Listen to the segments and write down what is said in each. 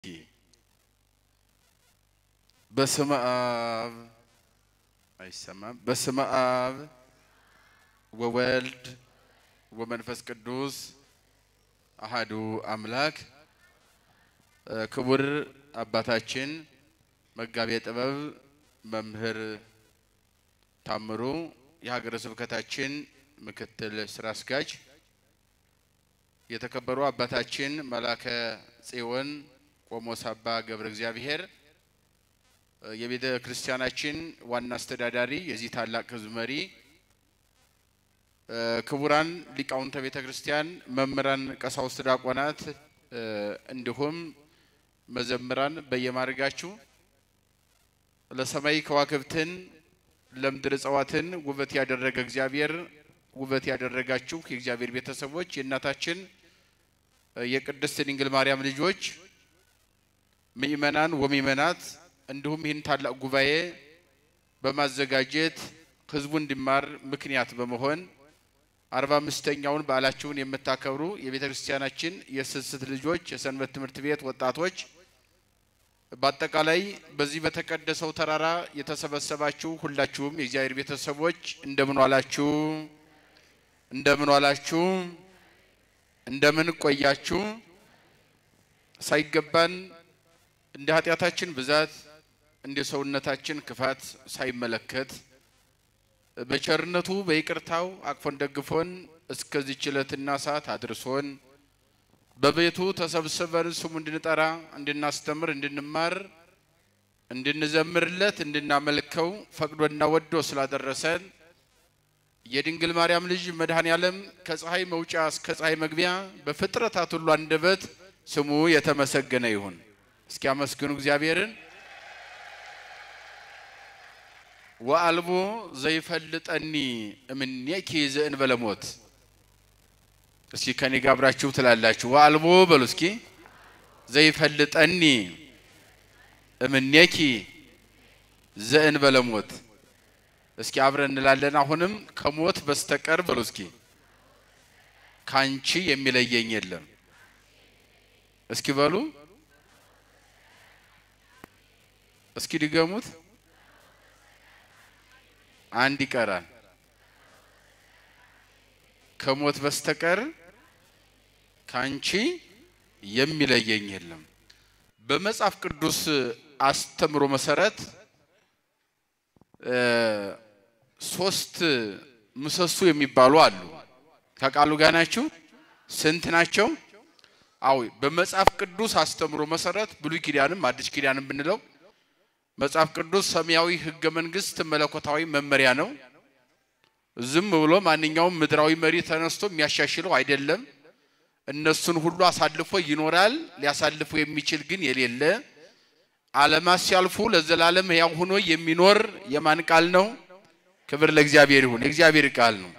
በስመ አብ አይሰማም። በስመ አብ ወወልድ ወመንፈስ ቅዱስ አሃዱ አምላክ። ክቡር አባታችን መጋቤ ጥበብ መምህር ታምሩ የሀገረ ስብከታችን ምክትል ስራ አስኪያጅ፣ የተከበሩ አባታችን መላከ ጽዮን ቆሞስ አባ ገብረ እግዚአብሔር የቤተ ክርስቲያናችን ዋና አስተዳዳሪ፣ የዚህ ታላቅ ሕዝብ መሪ፣ ክቡራን ሊቃውንተ ቤተ ክርስቲያን፣ መምህራን፣ ቀሳውስት፣ ዲያቆናት እንዲሁም መዘምራን በየማድረጋችሁ ለሰማይ ከዋክብትን ለምድር እጽዋትን ውበት ያደረገ እግዚአብሔር ውበት ያደረጋችሁ የእግዚአብሔር ቤተሰቦች የእናታችን የቅድስት ድንግል ማርያም ልጆች ምእመናን ወምእመናት እንዲሁም ይህን ታላቅ ጉባኤ በማዘጋጀት ህዝቡ እንዲማር ምክንያት በመሆን አርባ አምስተኛውን በዓላችሁን የምታከብሩ የቤተ ክርስቲያናችን የስስት ልጆች የሰንበት ትምህርት ቤት ወጣቶች በአጠቃላይ በዚህ በተቀደሰው ተራራ የተሰበሰባችሁ ሁላችሁም የእግዚአብሔር ቤተሰቦች እንደምን ዋላችሁ? እንደምን ዋላችሁ? እንደምን ቆያችሁ? ሳይገባን እንደ ኃጢአታችን ብዛት እንደ ሰውነታችን ክፋት ሳይመለከት በቸርነቱ በይቅርታው አቅፎን ደግፎን እስከዚህች ዕለትና ሰዓት አድርሶን በቤቱ ተሰብስበን ስሙ እንድንጠራ እንድናስተምር፣ እንድንማር፣ እንድንዘምርለት፣ እንድናመልከው ፈቅዶና ወዶ ስላደረሰን የድንግል ማርያም ልጅ መድኃኔ ዓለም ከፀሐይ መውጫ እስከ ፀሐይ መግቢያ በፍጥረታት ሁሉ አንደበት ስሙ የተመሰገነ ይሁን። እስኪ አመስግኑ እግዚአብሔርን። ወአልቦ ዘይፈልጠኒ እምኔኪ ዘእንበለ ሞት እስኪ ከኔ ጋር አብራችሁ ትላላችሁ። ወአልቦ በሉ እስኪ ዘይፈልጠኒ እምኔኪ ዘእንበለ ሞት። እስኪ አብረን እንላለን። አሁንም ከሞት በስተቀር በሉ እስኪ ካንቺ የሚለየኝ የለም። እስኪ በሉ እስኪ ድገሙት። አንድ ይቀራል። ከሞት በስተቀር ካንቺ የሚለየኝ የለም። በመጽሐፍ ቅዱስ አስተምሮ መሰረት ሶስት ምሰሶ የሚባሉ አሉ። ከቃሉ ጋር ናችሁ? ስንት ናቸው? አዎ በመጽሐፍ ቅዱስ አስተምሮ መሰረት ብሉይ ኪዳንም አዲስ ኪዳንም ብንለው መጽሐፍ ቅዱስ ሰማያዊ ሕገ መንግስት መለኮታዊ መመሪያ ነው። ዝም ብሎ ማንኛውም ምድራዊ መሪ ተነስቶ የሚያሻሽለው አይደለም። እነሱን ሁሉ አሳልፎ ይኖራል። ሊያሳልፎ የሚችል ግን የሌለ ዓለማት ሲያልፉ ለዘላለም ሕያው ሆኖ የሚኖር የማን ቃል ነው? ክብር ለእግዚአብሔር ይሁን። የእግዚአብሔር ቃል ነው።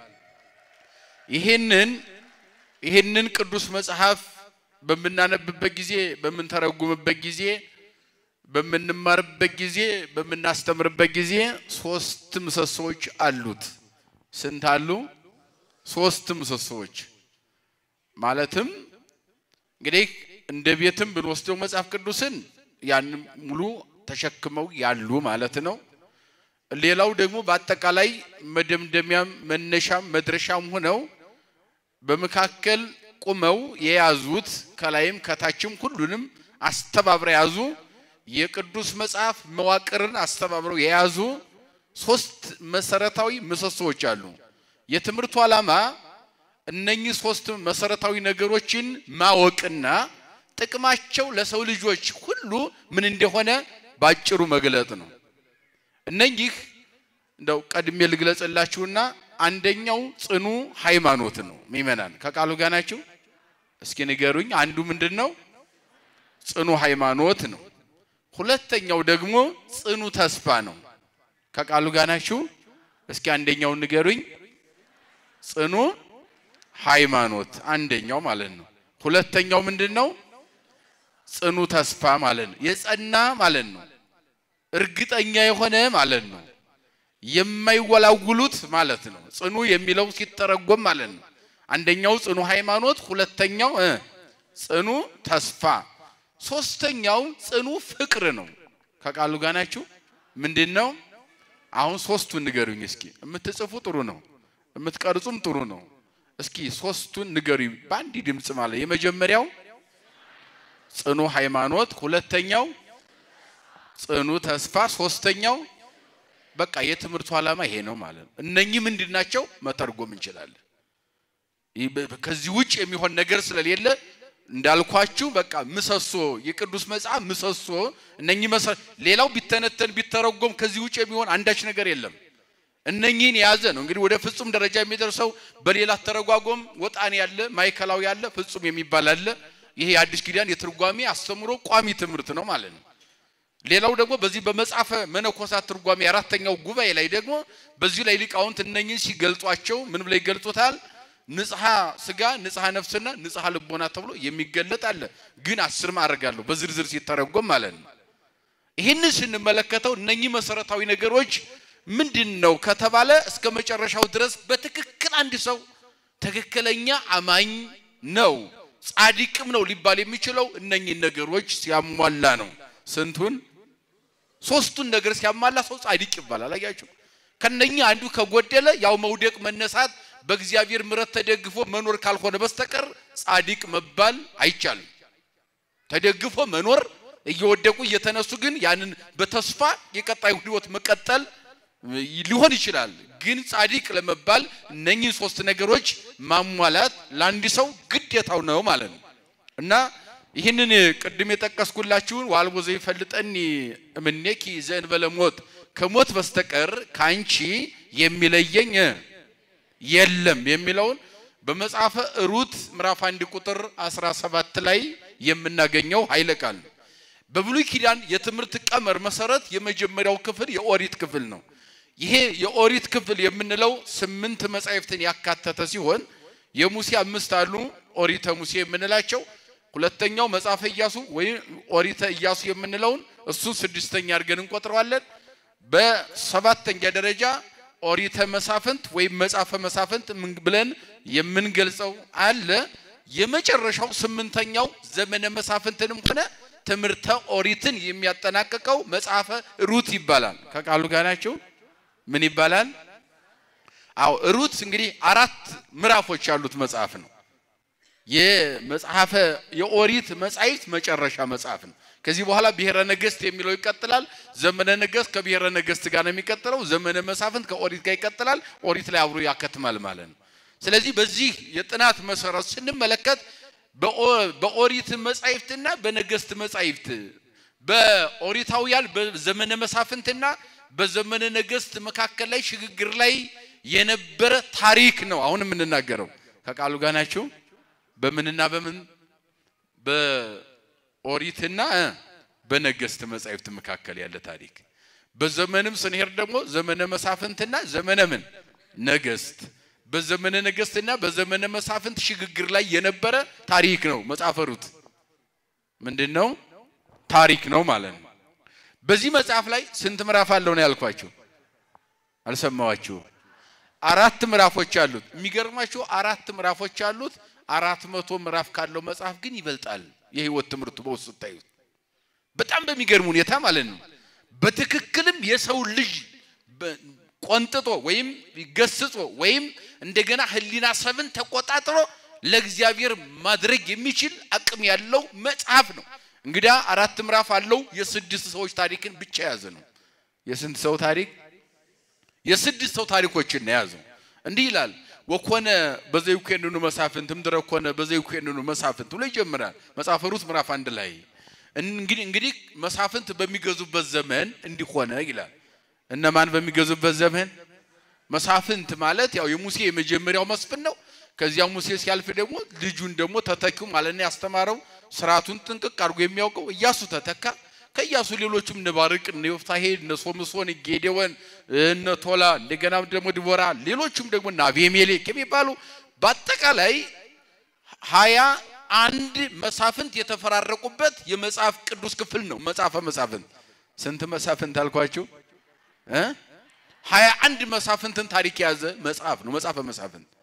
ይህንን ይህንን ቅዱስ መጽሐፍ በምናነብበት ጊዜ በምንተረጉምበት ጊዜ በምንማርበት ጊዜ በምናስተምርበት ጊዜ ሶስት ምሰሶዎች አሉት። ስንት አሉ? ሶስት ምሰሶዎች ማለትም እንግዲህ እንደ ቤትም ብንወስደው መጽሐፍ ቅዱስን ያን ሙሉ ተሸክመው ያሉ ማለት ነው። ሌላው ደግሞ በአጠቃላይ መደምደሚያም መነሻም መድረሻም ሆነው በመካከል ቁመው የያዙት ከላይም ከታችም ሁሉንም አስተባብረው የያዙ የቅዱስ መጽሐፍ መዋቅርን አስተባብረው የያዙ ሶስት መሰረታዊ ምሰሶዎች አሉ። የትምህርቱ ዓላማ እነኚህ ሶስት መሰረታዊ ነገሮችን ማወቅና ጥቅማቸው ለሰው ልጆች ሁሉ ምን እንደሆነ ባጭሩ መግለጥ ነው። እነኚህ እንደው ቀድሜ ልግለጽላችሁና አንደኛው ጽኑ ሃይማኖት ነው። ሚመናን ከቃሉ ጋር ናችሁ? እስኪ ንገሩኝ። አንዱ ምንድን ነው? ጽኑ ሃይማኖት ነው። ሁለተኛው ደግሞ ጽኑ ተስፋ ነው። ከቃሉ ጋር ናችሁ? እስኪ አንደኛውን ንገሩኝ። ጽኑ ሃይማኖት አንደኛው ማለት ነው። ሁለተኛው ምንድን ነው? ጽኑ ተስፋ ማለት ነው። የጸና ማለት ነው። እርግጠኛ የሆነ ማለት ነው። የማይወላውሉት ማለት ነው። ጽኑ የሚለው ሲተረጎም ማለት ነው። አንደኛው ጽኑ ሃይማኖት፣ ሁለተኛው እ ጽኑ ተስፋ ሶስተኛው ጽኑ ፍቅር ነው። ከቃሉ ጋር ናችሁ? ምንድን ነው? አሁን ሶስቱን ንገሩኝ እስኪ። የምትጽፉ ጥሩ ነው፣ የምትቀርጹም ጥሩ ነው። እስኪ ሶስቱን ንገሩኝ በአንድ ድምፅ ማለት የመጀመሪያው ጽኑ ሃይማኖት፣ ሁለተኛው ጽኑ ተስፋ፣ ሶስተኛው በቃ የትምህርቱ ዓላማ ይሄ ነው ማለት ነው። እነኚህ ምንድን ናቸው? መተርጎም እንችላለን። ይህ በ- ከዚህ ውጭ የሚሆን ነገር ስለሌለ እንዳልኳችሁ በቃ ምሰሶ የቅዱስ መጽሐፍ ምሰሶ እነኚህ መሰ ሌላው ቢተነተን ቢተረጎም ከዚህ ውጭ የሚሆን አንዳች ነገር የለም። እነኚህን የያዘ ነው እንግዲህ ወደ ፍጹም ደረጃ የሚደርሰው። በሌላ ተረጓጎም ወጣን ያለ ማዕከላዊ ያለ ፍጹም የሚባል አለ። ይሄ የአዲስ ኪዳን የትርጓሜ አስተምሮ ቋሚ ትምህርት ነው ማለት ነው። ሌላው ደግሞ በዚህ በመጽሐፈ መነኮሳት ትርጓሜ አራተኛው ጉባኤ ላይ ደግሞ በዚህ ላይ ሊቃውንት እነኚህን ሲገልጧቸው ምን ብለው ይገልጹታል? ንጽሐ ስጋ፣ ንጽሐ ነፍስና ንጽሐ ልቦና ተብሎ የሚገለጥ አለ። ግን አስር ማዕረግ አለው በዝርዝር ሲተረጎም ማለት ነው። ይህንን ስንመለከተው እነኚህ መሰረታዊ ነገሮች ምንድን ነው ከተባለ እስከ መጨረሻው ድረስ በትክክል አንድ ሰው ትክክለኛ አማኝ ነው ጻድቅም ነው ሊባል የሚችለው እነኚህን ነገሮች ሲያሟላ ነው። ስንቱን? ሶስቱን ነገር ሲያሟላ ሰው ጻድቅ ይባላል። አያችሁ፣ ከነኛ አንዱ ከጎደለ ያው መውደቅ መነሳት በእግዚአብሔር ምሕረት ተደግፎ መኖር ካልሆነ በስተቀር ጻድቅ መባል አይቻልም። ተደግፎ መኖር እየወደቁ እየተነሱ ግን ያንን በተስፋ የቀጣዩ ሕይወት መቀጠል ሊሆን ይችላል። ግን ጻድቅ ለመባል እነኚህ ሶስት ነገሮች ማሟላት ለአንድ ሰው ግዴታው ነው ማለት ነው እና ይህንን ቅድም የጠቀስኩላችሁን ዋልቦ ዘይፈልጠኒ እምኔኪ ዘእንበለ ሞት ከሞት በስተቀር ከአንቺ የሚለየኝ የለም የሚለውን በመጽሐፈ ሩት ምዕራፍ አንድ ቁጥር 17 ላይ የምናገኘው ኃይለ ቃል ነው። በብሉይ ኪዳን የትምህርት ቀመር መሰረት የመጀመሪያው ክፍል የኦሪት ክፍል ነው። ይሄ የኦሪት ክፍል የምንለው ስምንት መጻሕፍትን ያካተተ ሲሆን የሙሴ አምስት አሉ ኦሪተ ሙሴ የምንላቸው ሁለተኛው መጽሐፈ ኢያሱ ወይም ኦሪተ ኢያሱ የምንለውን እሱን ስድስተኛ አድርገን እንቆጥረዋለን። በሰባተኛ ደረጃ ኦሪተ መሳፍንት ወይም መጽሐፈ መሳፍንት ምን ብለን የምንገልጸው አለ። የመጨረሻው ስምንተኛው ዘመነ መሳፍንትንም ሆነ ትምህርተ ኦሪትን የሚያጠናቅቀው መጽሐፈ ሩት ይባላል። ከቃሉ ጋር ናቸው። ምን ይባላል? አዎ ሩት እንግዲህ አራት ምዕራፎች ያሉት መጽሐፍ ነው። የመጽሐፈ የኦሪት መጻሕፍት መጨረሻ መጽሐፍ ነው። ከዚህ በኋላ ብሔረ ነገሥት የሚለው ይቀጥላል። ዘመነ ነገሥት ከብሔረ ነገሥት ጋር ነው የሚቀጥለው። ዘመነ መሳፍንት ከኦሪት ጋር ይቀጥላል። ኦሪት ላይ አብሮ ያከትማል ማለት ነው። ስለዚህ በዚህ የጥናት መሰረት ስንመለከት በኦሪት መጻሕፍትና በነገሥት መጻሕፍት በኦሪታውያን በዘመነ መሳፍንትና በዘመነ ነገሥት መካከል ላይ ሽግግር ላይ የነበረ ታሪክ ነው አሁን የምንናገረው። ከቃሉ ጋር ናችሁ። በምንና በምን በኦሪትና በነገሥት መጻሕፍት መካከል ያለ ታሪክ። በዘመንም ስንሄድ ደግሞ ዘመነ መሳፍንትና ዘመነ ምን ነገሥት፣ በዘመነ ነገሥትና በዘመነ መሳፍንት ሽግግር ላይ የነበረ ታሪክ ነው። መጽሐፈ ሩት ምንድን ነው? ታሪክ ነው ማለት ነው። በዚህ መጽሐፍ ላይ ስንት ምዕራፍ አለው ነው ያልኳችሁ? አልሰማዋችሁ? አራት ምዕራፎች አሉት። የሚገርማችሁ አራት ምዕራፎች አሉት። አራት መቶ ምዕራፍ ካለው መጽሐፍ ግን ይበልጣል። የህይወት ትምህርቱ በውስጥ ስታዩት በጣም በሚገርም ሁኔታ ማለት ነው። በትክክልም የሰው ልጅ ቆንጥጦ ወይም ገስጾ ወይም እንደገና ህሊና ሰብን ተቆጣጥሮ ለእግዚአብሔር ማድረግ የሚችል አቅም ያለው መጽሐፍ ነው። እንግዲያ አራት ምዕራፍ አለው። የስድስት ሰዎች ታሪክን ብቻ የያዘ ነው። የስንት ሰው ታሪክ? የስድስት ሰው ታሪኮችን ነው የያዘው። እንዲህ ይላል ወኮነ በዘይኮንኑ መሳፍንት እምድረ ኮነ በዘይኮንኑ መሳፍንት ብሎ ይጀምራል መጽሐፈ ሩት ምዕራፍ አንድ ላይ እንግዲህ እንግዲህ መሳፍንት በሚገዙበት ዘመን እንዲሆነ ይላል። እነማን በሚገዙበት ዘመን? መሳፍንት ማለት ያው የሙሴ የመጀመሪያው መስፍን ነው። ከዚያ ሙሴ ሲያልፍ ደግሞ ልጁን ደግሞ ተተኪው ማለት ነው ያስተማረው ስርዓቱን ጥንቅቅ አድርጎ የሚያውቀው ኢያሱ ተተካ። ከኢያሱ ሌሎችም እነ ባርቅ፣ እነ ዮፍታሔ፣ እነ ሶምሶን፣ ጌዴዎን፣ እነ ቶላ እንደገና ደግሞ ድቦራ ሌሎችም ደግሞ እነ አቤሜሌክ የሚባሉ በአጠቃላይ ሀያ አንድ መሳፍንት የተፈራረቁበት የመጽሐፍ ቅዱስ ክፍል ነው። መጽሐፈ መሳፍንት ስንት መሳፍንት አልኳችሁ? ሀያ አንድ መሳፍንትን ታሪክ የያዘ መጽሐፍ ነው መጽሐፈ መሳፍንት።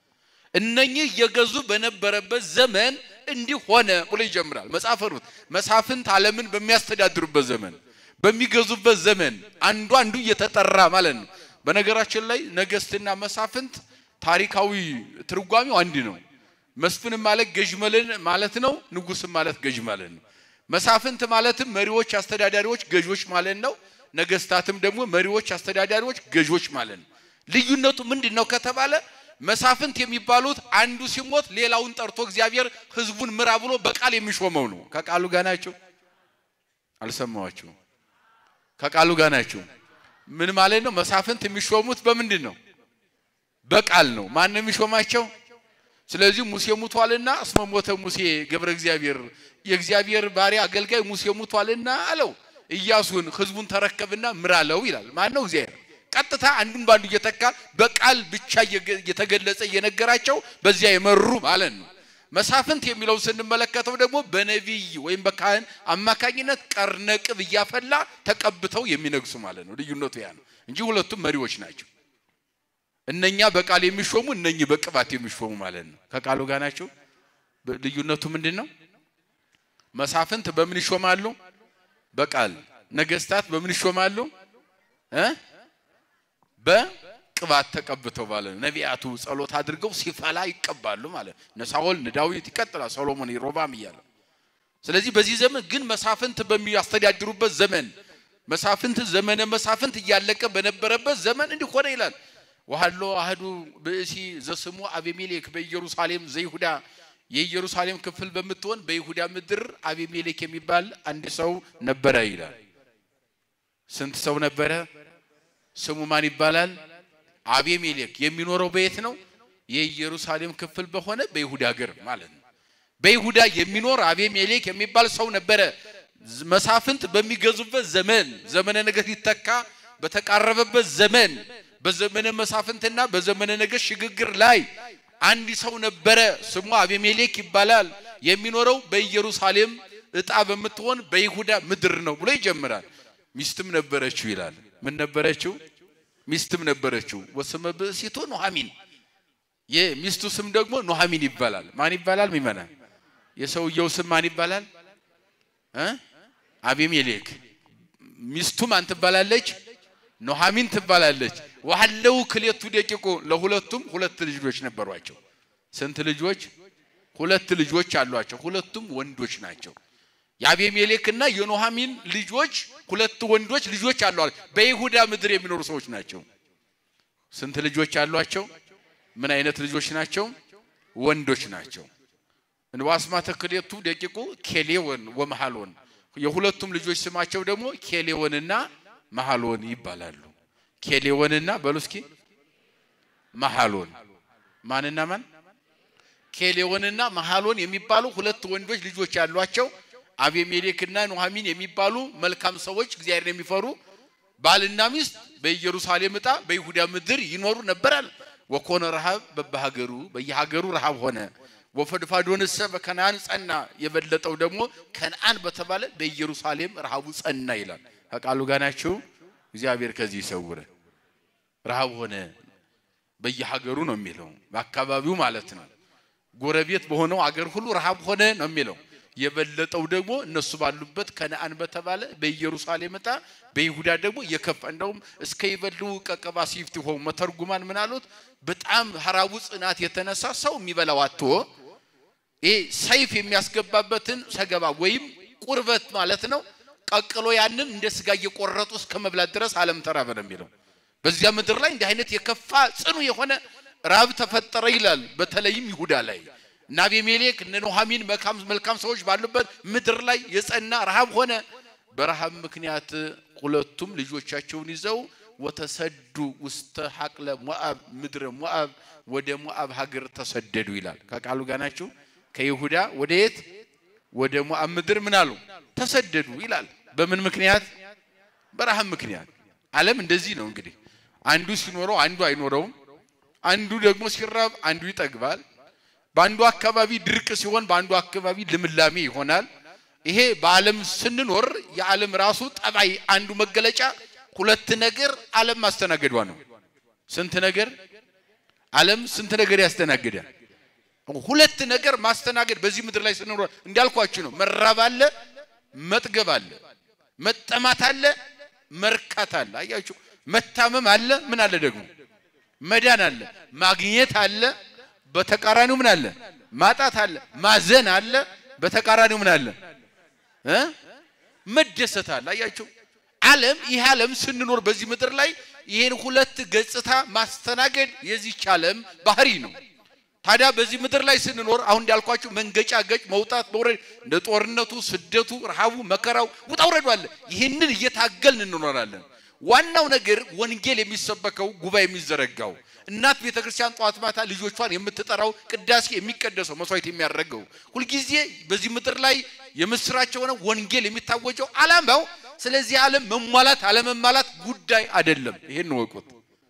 እነኚህ እየገዙ በነበረበት ዘመን እንዲህ ሆነ ብሎ ይጀምራል መጽሐፈ ሩት። መሳፍንት ዓለምን በሚያስተዳድሩበት ዘመን በሚገዙበት ዘመን አንዱ አንዱ እየተጠራ ማለት ነው። በነገራችን ላይ ነገስትና መሳፍንት ታሪካዊ ትርጓሜው አንድ ነው። መስፍንም ማለት ገዥ ማለት ነው። ንጉስም ማለት ገዥ ማለት ነው። መሳፍንት ማለትም መሪዎች፣ አስተዳዳሪዎች፣ ገዦች ማለት ነው። ነገስታትም ደግሞ መሪዎች፣ አስተዳዳሪዎች፣ ገዦች ማለት ነው። ልዩነቱ ምንድን ነው ከተባለ መሳፍንት የሚባሉት አንዱ ሲሞት ሌላውን ጠርቶ እግዚአብሔር ህዝቡን ምራ ብሎ በቃል የሚሾመው ነው። ከቃሉ ጋር ናቸው። አልሰማዋችሁም? ከቃሉ ጋር ናቸው። ምን ማለት ነው? መሳፍንት የሚሾሙት በምንድን ነው? በቃል ነው። ማን ነው የሚሾማቸው? ስለዚህ ሙሴ ሙቷልና እስመ ሞተ ሙሴ ገብረ እግዚአብሔር የእግዚአብሔር ባሪያ አገልጋይ ሙሴ ሙቷልና አለው ኢያሱን ህዝቡን ተረከብና ምራለው ይላል። ማን ነው? እግዚአብሔር ቀጥታ አንዱን ባንዱ እየተካ በቃል ብቻ እየተገለጸ እየነገራቸው በዚያ የመሩ ማለት ነው። መሳፍንት የሚለውን ስንመለከተው ደግሞ በነቢይ ወይም በካህን አማካኝነት ቀርነቅብ እያፈላ ተቀብተው የሚነግሱ ማለት ነው። ልዩነቱ ያ ነው እንጂ ሁለቱም መሪዎች ናቸው። እነኛ በቃል የሚሾሙ እነኚህ በቅባት የሚሾሙ ማለት ነው። ከቃሉ ጋር ናቸው። ልዩነቱ ምንድን ነው? መሳፍንት በምን ይሾማሉ? በቃል ነገስታት በምን ይሾማሉ? እ በቅባት ተቀብተው ማለት ነው። ነቢያቱ ጸሎት አድርገው ሲፈላ ይቀባሉ ማለት ነው። እነ ሳኦል እነ ዳዊት ይቀጥላል፣ ሰሎሞን ሮባም እያለ ስለዚህ በዚህ ዘመን ግን መሳፍንት በሚያስተዳድሩበት ዘመን መሳፍንት ዘመነ መሳፍንት እያለቀ በነበረበት ዘመን እንዲህ ሆነ ይላል። ወሃሎ አህዱ ብእሲ ዘስሙ አቤሜሌክ በኢየሩሳሌም ዘይሁዳ የኢየሩሳሌም ክፍል በምትሆን በይሁዳ ምድር አቤሜሌክ የሚባል አንድ ሰው ነበረ ይላል። ስንት ሰው ነበረ? ስሙ ማን ይባላል? አቤሜሌክ። የሚኖረው በየት ነው? የኢየሩሳሌም ክፍል በሆነ በይሁዳ ሀገር ማለት ነው። በይሁዳ የሚኖር አቤሜሌክ የሚባል ሰው ነበረ። መሳፍንት በሚገዙበት ዘመን ዘመነ ነገሥት ሊተካ በተቃረበበት ዘመን በዘመነ መሳፍንትና በዘመነ ነገሥት ሽግግር ላይ አንድ ሰው ነበረ። ስሙ አቤሜሌክ ይባላል። የሚኖረው በኢየሩሳሌም ዕጣ በምትሆን በይሁዳ ምድር ነው ብሎ ይጀምራል። ሚስትም ነበረችው ይላል። ምን ነበረችው? ሚስትም ነበረችው። ወስመ ብእሲቱ ኑሐሚን የሚስቱ ስም ደግሞ ኑሐሚን ይባላል። ማን ይባላል? ሚመና የሰውየው ስም ማን ይባላል? እ አቤሜሌክ ሚስቱ ማን ትባላለች? ኑሐሚን ትባላለች። ዋለው ክሌቱ ደቂቁ ለሁለቱም ሁለት ልጆች ነበሯቸው። ስንት ልጆች? ሁለት ልጆች አሏቸው። ሁለቱም ወንዶች ናቸው። የአቤሜሌክና የኑሐሚን ልጆች ሁለት ወንዶች ልጆች አሏቸው። በይሁዳ ምድር የሚኖሩ ሰዎች ናቸው። ስንት ልጆች አሏቸው? ምን አይነት ልጆች ናቸው? ወንዶች ናቸው። እንዋስማተ ክሌቱ ደቂቁ ኬሌዎን ወመሃሎን የሁለቱም ልጆች ስማቸው ደግሞ ኬሌዎንና መሃሎን ይባላሉ። ኬሌዎንና በሉ እስኪ መሃሎን ማንና ማን? ኬሌዎንና መሃሎን የሚባሉ ሁለት ወንዶች ልጆች ያሏቸው አቤሜሌክና ኑሐሚን የሚባሉ መልካም ሰዎች እግዚአብሔርን የሚፈሩ ባልና ሚስት በኢየሩሳሌም ዕጣ በይሁዳ ምድር ይኖሩ ነበራል። ወኮነ ረሃብ በበሀገሩ በየሀገሩ ረሃብ ሆነ። ወፈድፋዶንሰ በከነአን ጸና፣ የበለጠው ደግሞ ከነአን በተባለ በኢየሩሳሌም ረሃቡ ጸና ይላል። ከቃሉ ጋር ናችሁ። እግዚአብሔር ከዚህ ይሰውረ። ረሃብ ሆነ በየሀገሩ ነው የሚለው በአካባቢው ማለት ነው። ጎረቤት በሆነው አገር ሁሉ ረሃብ ሆነ ነው የሚለው። የበለጠው ደግሞ እነሱ ባሉበት ከነአን በተባለ በኢየሩሳሌም ዕጣ በይሁዳ ደግሞ የከፋ እንደውም እስከ ይበሉ ቀቀባ ሲፍት ሆ መተርጉማን ምን አሉት? በጣም ሀራቡ ጽናት የተነሳ ሰው የሚበላው አጥቶ ይሄ ሰይፍ የሚያስገባበትን ሰገባ ወይም ቁርበት ማለት ነው ቀቅሎ ያንን እንደ ስጋ እየቆረጡ እስከ መብላት ድረስ ዓለም ተራበ ነው የሚለው። በዚያ ምድር ላይ እንዲህ አይነት የከፋ ጽኑ የሆነ ራብ ተፈጠረ ይላል። በተለይም ይሁዳ ላይ እና አቤሜሌክ እነ ኑሐሚን መልካም ሰዎች ባሉበት ምድር ላይ የጸና ረሃብ ሆነ። በረሃብ ምክንያት ሁለቱም ልጆቻቸውን ይዘው ወተሰዱ ውስተ ሐቅለ ሞአብ ምድረ ሞአብ ወደ ሞአብ ሀገር ተሰደዱ ይላል። ከቃሉ ጋር ናችሁ። ከይሁዳ ወደ የት? ወደ ሞአብ ምድር ምን አሉ? ተሰደዱ ይላል። በምን ምክንያት? በረሃብ ምክንያት። ዓለም እንደዚህ ነው እንግዲህ፣ አንዱ ሲኖረው አንዱ አይኖረውም። አንዱ ደግሞ ሲራብ አንዱ ይጠግባል። በአንዱ አካባቢ ድርቅ ሲሆን በአንዱ አካባቢ ልምላሜ ይሆናል። ይሄ በዓለም ስንኖር የዓለም ራሱ ጠባይ አንዱ መገለጫ ሁለት ነገር ዓለም ማስተናገዷ ነው። ስንት ነገር ዓለም ስንት ነገር ያስተናግዳል? ሁለት ነገር ማስተናገድ በዚህ ምድር ላይ ስንኖር እንዳልኳችሁ ነው። መራብ አለ፣ መጥገብ አለ፣ መጠማት አለ፣ መርካት አለ። አያችሁ፣ መታመም አለ፣ ምን አለ ደግሞ መዳን አለ፣ ማግኘት አለ፣ በተቃራኒው ምን አለ ማጣት አለ፣ ማዘን አለ፣ በተቃራኒው ምን አለ እ መደሰት አለ። አያችሁ ዓለም ይህ ዓለም ስንኖር በዚህ ምድር ላይ ይህን ሁለት ገጽታ ማስተናገድ የዚች ዓለም ባህሪ ነው። ታዲያ በዚህ ምድር ላይ ስንኖር አሁን እንዳልኳችሁ መንገጫ ገጭ መውጣት መውረድ፣ እንደ ጦርነቱ፣ ስደቱ፣ ረሃቡ፣ መከራው ውጣ ውረዱ አለ። ይህንን እየታገልን እንኖራለን። ዋናው ነገር ወንጌል የሚሰበከው ጉባኤ የሚዘረጋው እናት ቤተ ክርስቲያን ጠዋት ማታ ልጆቿን የምትጠራው ቅዳሴ የሚቀደሰው መስዋዕት የሚያደርገው ሁልጊዜ በዚህ ምድር ላይ የምስራች የሆነ ወንጌል የሚታወጀው ዓላማው ስለዚህ ዓለም መሟላት አለመሟላት ጉዳይ አይደለም። ይሄን ወቁት።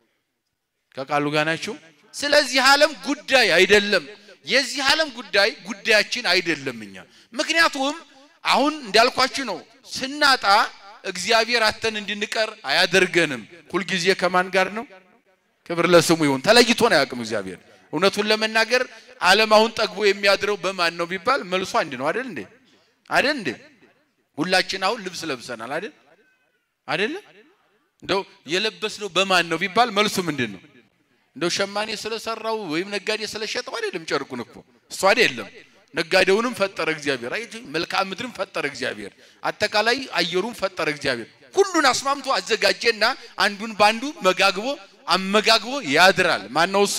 ከቃሉ ጋር ናችሁ። ስለዚህ ዓለም ጉዳይ አይደለም። የዚህ ዓለም ጉዳይ ጉዳያችን አይደለም እኛ ምክንያቱም አሁን እንዳልኳችሁ ነው ስናጣ እግዚአብሔር አተን እንድንቀር አያደርገንም። ሁልጊዜ ከማን ጋር ነው? ክብር ለስሙ ይሁን። ተለይቶን አያውቅም እግዚአብሔር። እውነቱን ለመናገር ዓለም አሁን ጠግቦ የሚያድረው በማን ነው ቢባል መልሱ አንድ ነው። አይደል እንዴ? አይደል እንዴ? ሁላችን አሁን ልብስ ለብሰናል አይደል? አይደለ? እንደው የለበስነው በማን ነው ቢባል መልሱ ምንድን ነው? እንደው ሸማኔ ስለሰራው ወይም ነጋዴ ስለሸጠው አይደለም። ጨርቁን እኮ እሱ አይደለም። ነጋዴውንም ፈጠረ እግዚአብሔር። አይ መልክዓ ምድርን ፈጠረ እግዚአብሔር። አጠቃላይ አየሩን ፈጠረ እግዚአብሔር። ሁሉን አስማምቶ አዘጋጀና አንዱን ባንዱ መጋግቦ አመጋግቦ ያድራል። ማን ነው እሱ?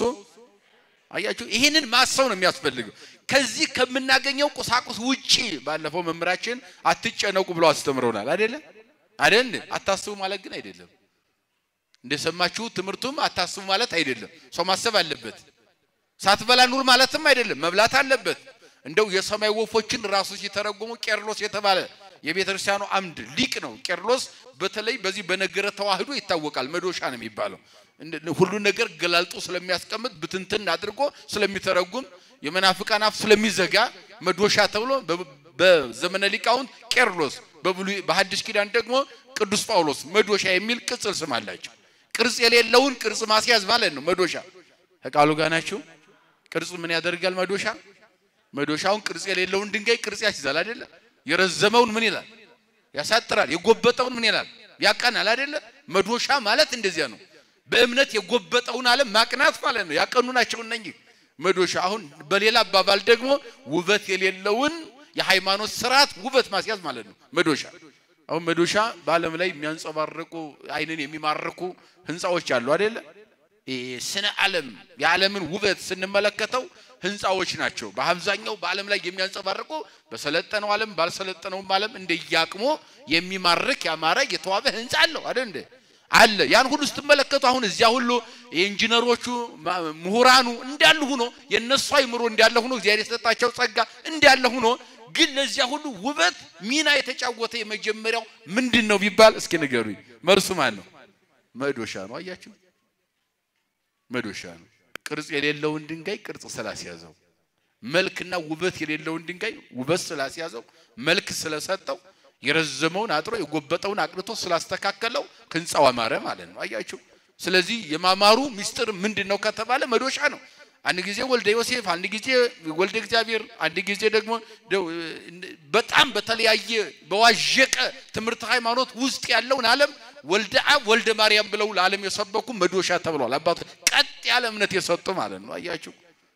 አያችሁ፣ ይህንን ማሰብ ነው የሚያስፈልገው። ከዚህ ከምናገኘው ቁሳቁስ ውጪ ባለፈው መምህራችን አትጨነቁ ብሎ አስተምረውናል። አይደለ አይደል? አታስቡ ማለት ግን አይደለም። እንደሰማችሁ ትምህርቱም አታስቡ ማለት አይደለም። ሰው ማሰብ አለበት። ሳትበላ ኑር ማለትም አይደለም። መብላት አለበት። እንደው የሰማይ ወፎችን ራሱ ሲተረጎሙ ቄርሎስ የተባለ የቤተ ክርስቲያኑ አምድ ሊቅ ነው። ቄርሎስ በተለይ በዚህ በነገረ ተዋህዶ ይታወቃል። መዶሻ ነው የሚባለው። ሁሉን ነገር ገላልጦ ስለሚያስቀምጥ ብትንትን አድርጎ ስለሚተረጉም የመናፍቃን አፍ ስለሚዘጋ መዶሻ ተብሎ በዘመነ ሊቃውንት ቄርሎስ፣ በብሉይ በሐዲስ ኪዳን ደግሞ ቅዱስ ጳውሎስ መዶሻ የሚል ቅጽል ስም አላቸው። ቅርጽ የሌለውን ቅርጽ ማስያዝ ማለት ነው መዶሻ። ከቃሉ ጋር ናችሁ። ቅርጽ ምን ያደርጋል መዶሻ? መዶሻውን ቅርጽ የሌለውን ድንጋይ ቅርጽ ያስይዛል አይደለ? የረዘመውን ምን ይላል? ያሳጥራል። የጎበጠውን ምን ይላል? ያቀናል አይደለ? መዶሻ ማለት እንደዚያ ነው። በእምነት የጎበጠውን ዓለም ማቅናት ማለት ነው። ያቀኑ ናቸው እነኚህ መዶሻ። አሁን በሌላ አባባል ደግሞ ውበት የሌለውን የሃይማኖት ስርዓት ውበት ማስያዝ ማለት ነው መዶሻ። አሁን መዶሻ በዓለም ላይ የሚያንጸባርቁ አይንን የሚማርኩ ህንፃዎች አሉ አይደለ? ስነ ዓለም የዓለምን ውበት ስንመለከተው ህንፃዎች ናቸው። በአብዛኛው በዓለም ላይ የሚያንጸባርቁ በሰለጠነው ዓለም ባልሰለጠነውም ዓለም እንደያቅሞ የሚማርክ ያማረ የተዋበ ህንፃ አለው አይደል እንዴ? አለ። ያን ሁሉ ስትመለከቱ አሁን እዚያ ሁሉ የኢንጂነሮቹ ምሁራኑ እንዳሉ ሆኖ የነሱ አይምሮ እንዳለ ሆኖ እግዚአብሔር የሰጣቸው ጸጋ እንዳለ ሆኖ ግን ለዚያ ሁሉ ውበት ሚና የተጫወተ የመጀመሪያው ምንድን ነው ቢባል እስኪ ንገሩኝ። መልሱ ማን ነው? መዶሻ ነው። አያችሁ፣ መዶሻ ነው። ቅርጽ የሌለውን ድንጋይ ቅርጽ ስላስያዘው፣ መልክና ውበት የሌለውን ድንጋይ ውበት ስላስያዘው፣ መልክ ስለሰጠው፣ የረዘመውን አጥሮ የጎበጠውን አቅንቶ ስላስተካከለው ህንፃው አማረ ማለት ነው። አያችሁ። ስለዚህ የማማሩ ምስጢር ምንድን ነው ከተባለ መዶሻ ነው። አንድ ጊዜ ወልደ ዮሴፍ፣ አንድ ጊዜ ወልደ እግዚአብሔር፣ አንድ ጊዜ ደግሞ በጣም በተለያየ በዋዠቀ ትምህርት ሃይማኖት ውስጥ ያለውን ዓለም ወልደ አብ ወልደ ማርያም ብለው ለዓለም የሰበኩ መዶሻ ተብለዋል። አባቶች ቀጥ ያለ እምነት የሰጡ ማለት ነው። አያችሁ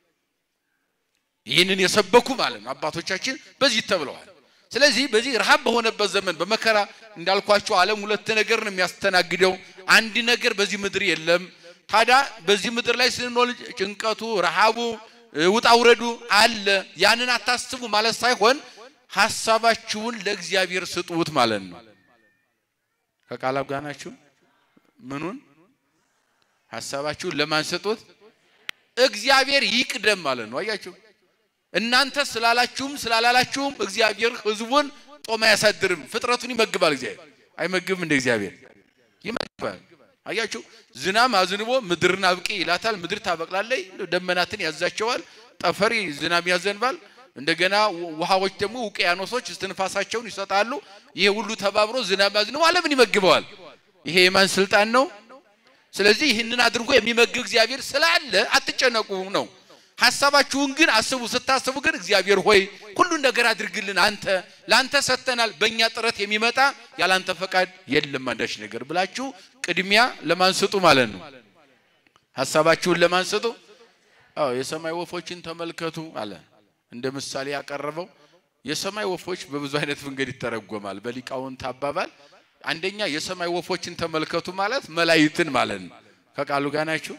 ይህንን የሰበኩ ማለት ነው አባቶቻችን በዚህ ተብለዋል። ስለዚህ በዚህ ረሃብ በሆነበት ዘመን በመከራ እንዳልኳቸው ዓለም ሁለት ነገር ነው የሚያስተናግደው። አንድ ነገር በዚህ ምድር የለም። ታዲያ በዚህ ምድር ላይ ስንኖር ጭንቀቱ፣ ረሃቡ፣ ውጣ ውረዱ አለ። ያንን አታስቡ ማለት ሳይሆን ሀሳባችሁን ለእግዚአብሔር ስጡት ማለት ነው። ከቃላብ ጋር ናችሁ። ምኑን ሀሳባችሁን ለማን ስጡት? እግዚአብሔር ይቅደም ማለት ነው። አያችሁ እናንተ ስላላችሁም ስላላላችሁም እግዚአብሔር ሕዝቡን ጦም አያሳድርም። ፍጥረቱን ይመግባል። እግዚአብሔር አይመግብም? እንደ እግዚአብሔር ይመግባል። አያችሁ ዝናም አዝንቦ ምድርን አብቂ ይላታል። ምድር ታበቅላለች። ደመናትን ያዛቸዋል። ጠፈር ዝናም ያዘንባል። እንደገና ውሃዎች ደግሞ ውቅያኖሶች እስትንፋሳቸውን ይሰጣሉ። ይሄ ሁሉ ተባብሮ ዝናብ አዝንቦ ዓለምን ይመግበዋል። ይሄ የማን ስልጣን ነው? ስለዚህ ይህንን አድርጎ የሚመግብ እግዚአብሔር ስላለ አትጨነቁ ነው። ሀሳባችሁን ግን አስቡ። ስታስቡ ግን እግዚአብሔር ሆይ ሁሉን ነገር አድርግልን፣ አንተ ለአንተ ሰጥተናል። በእኛ ጥረት የሚመጣ ያላንተ ፈቃድ የለም አንዳች ነገር ብላችሁ ቅድሚያ ለማን ስጡ ማለት ነው። ሀሳባችሁን ለማን ስጡ? አዎ የሰማይ ወፎችን ተመልከቱ አለ። እንደ ምሳሌ ያቀረበው የሰማይ ወፎች በብዙ አይነት መንገድ ይተረጎማል። በሊቃውንት አባባል አንደኛ የሰማይ ወፎችን ተመልከቱ ማለት መላእክትን ማለት ነው። ከቃሉ ጋር ናችሁ?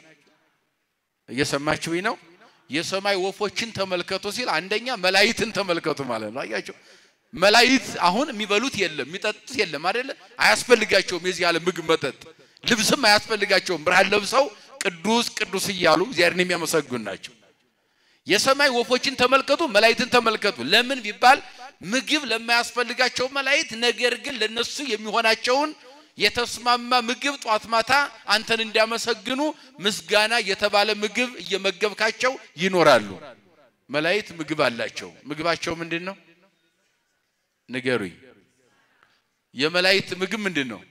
እየሰማችሁኝ ነው? የሰማይ ወፎችን ተመልከቱ ሲል አንደኛ መላእክትን ተመልከቱ ማለት ነው። አያችሁ መላእክት አሁን የሚበሉት የለም የሚጠጡት የለም አይደለ? አያስፈልጋቸውም የዚህ ዓለም ምግብ መጠጥ፣ ልብስም አያስፈልጋቸውም። ብርሃን ለብሰው ቅዱስ ቅዱስ እያሉ እግዚአብሔርን የሚያመሰግኑ ናቸው። የሰማይ ወፎችን ተመልከቱ፣ መላእክትን ተመልከቱ። ለምን ቢባል ምግብ ለማያስፈልጋቸው መላእክት፣ ነገር ግን ለነሱ የሚሆናቸውን የተስማማ ምግብ ጧት ማታ አንተን እንዲያመሰግኑ ምስጋና የተባለ ምግብ እየመገብካቸው ይኖራሉ። መላእክት ምግብ አላቸው። ምግባቸው ምንድን ነው? ንገሩኝ። የመላእክት ምግብ ምንድን ነው?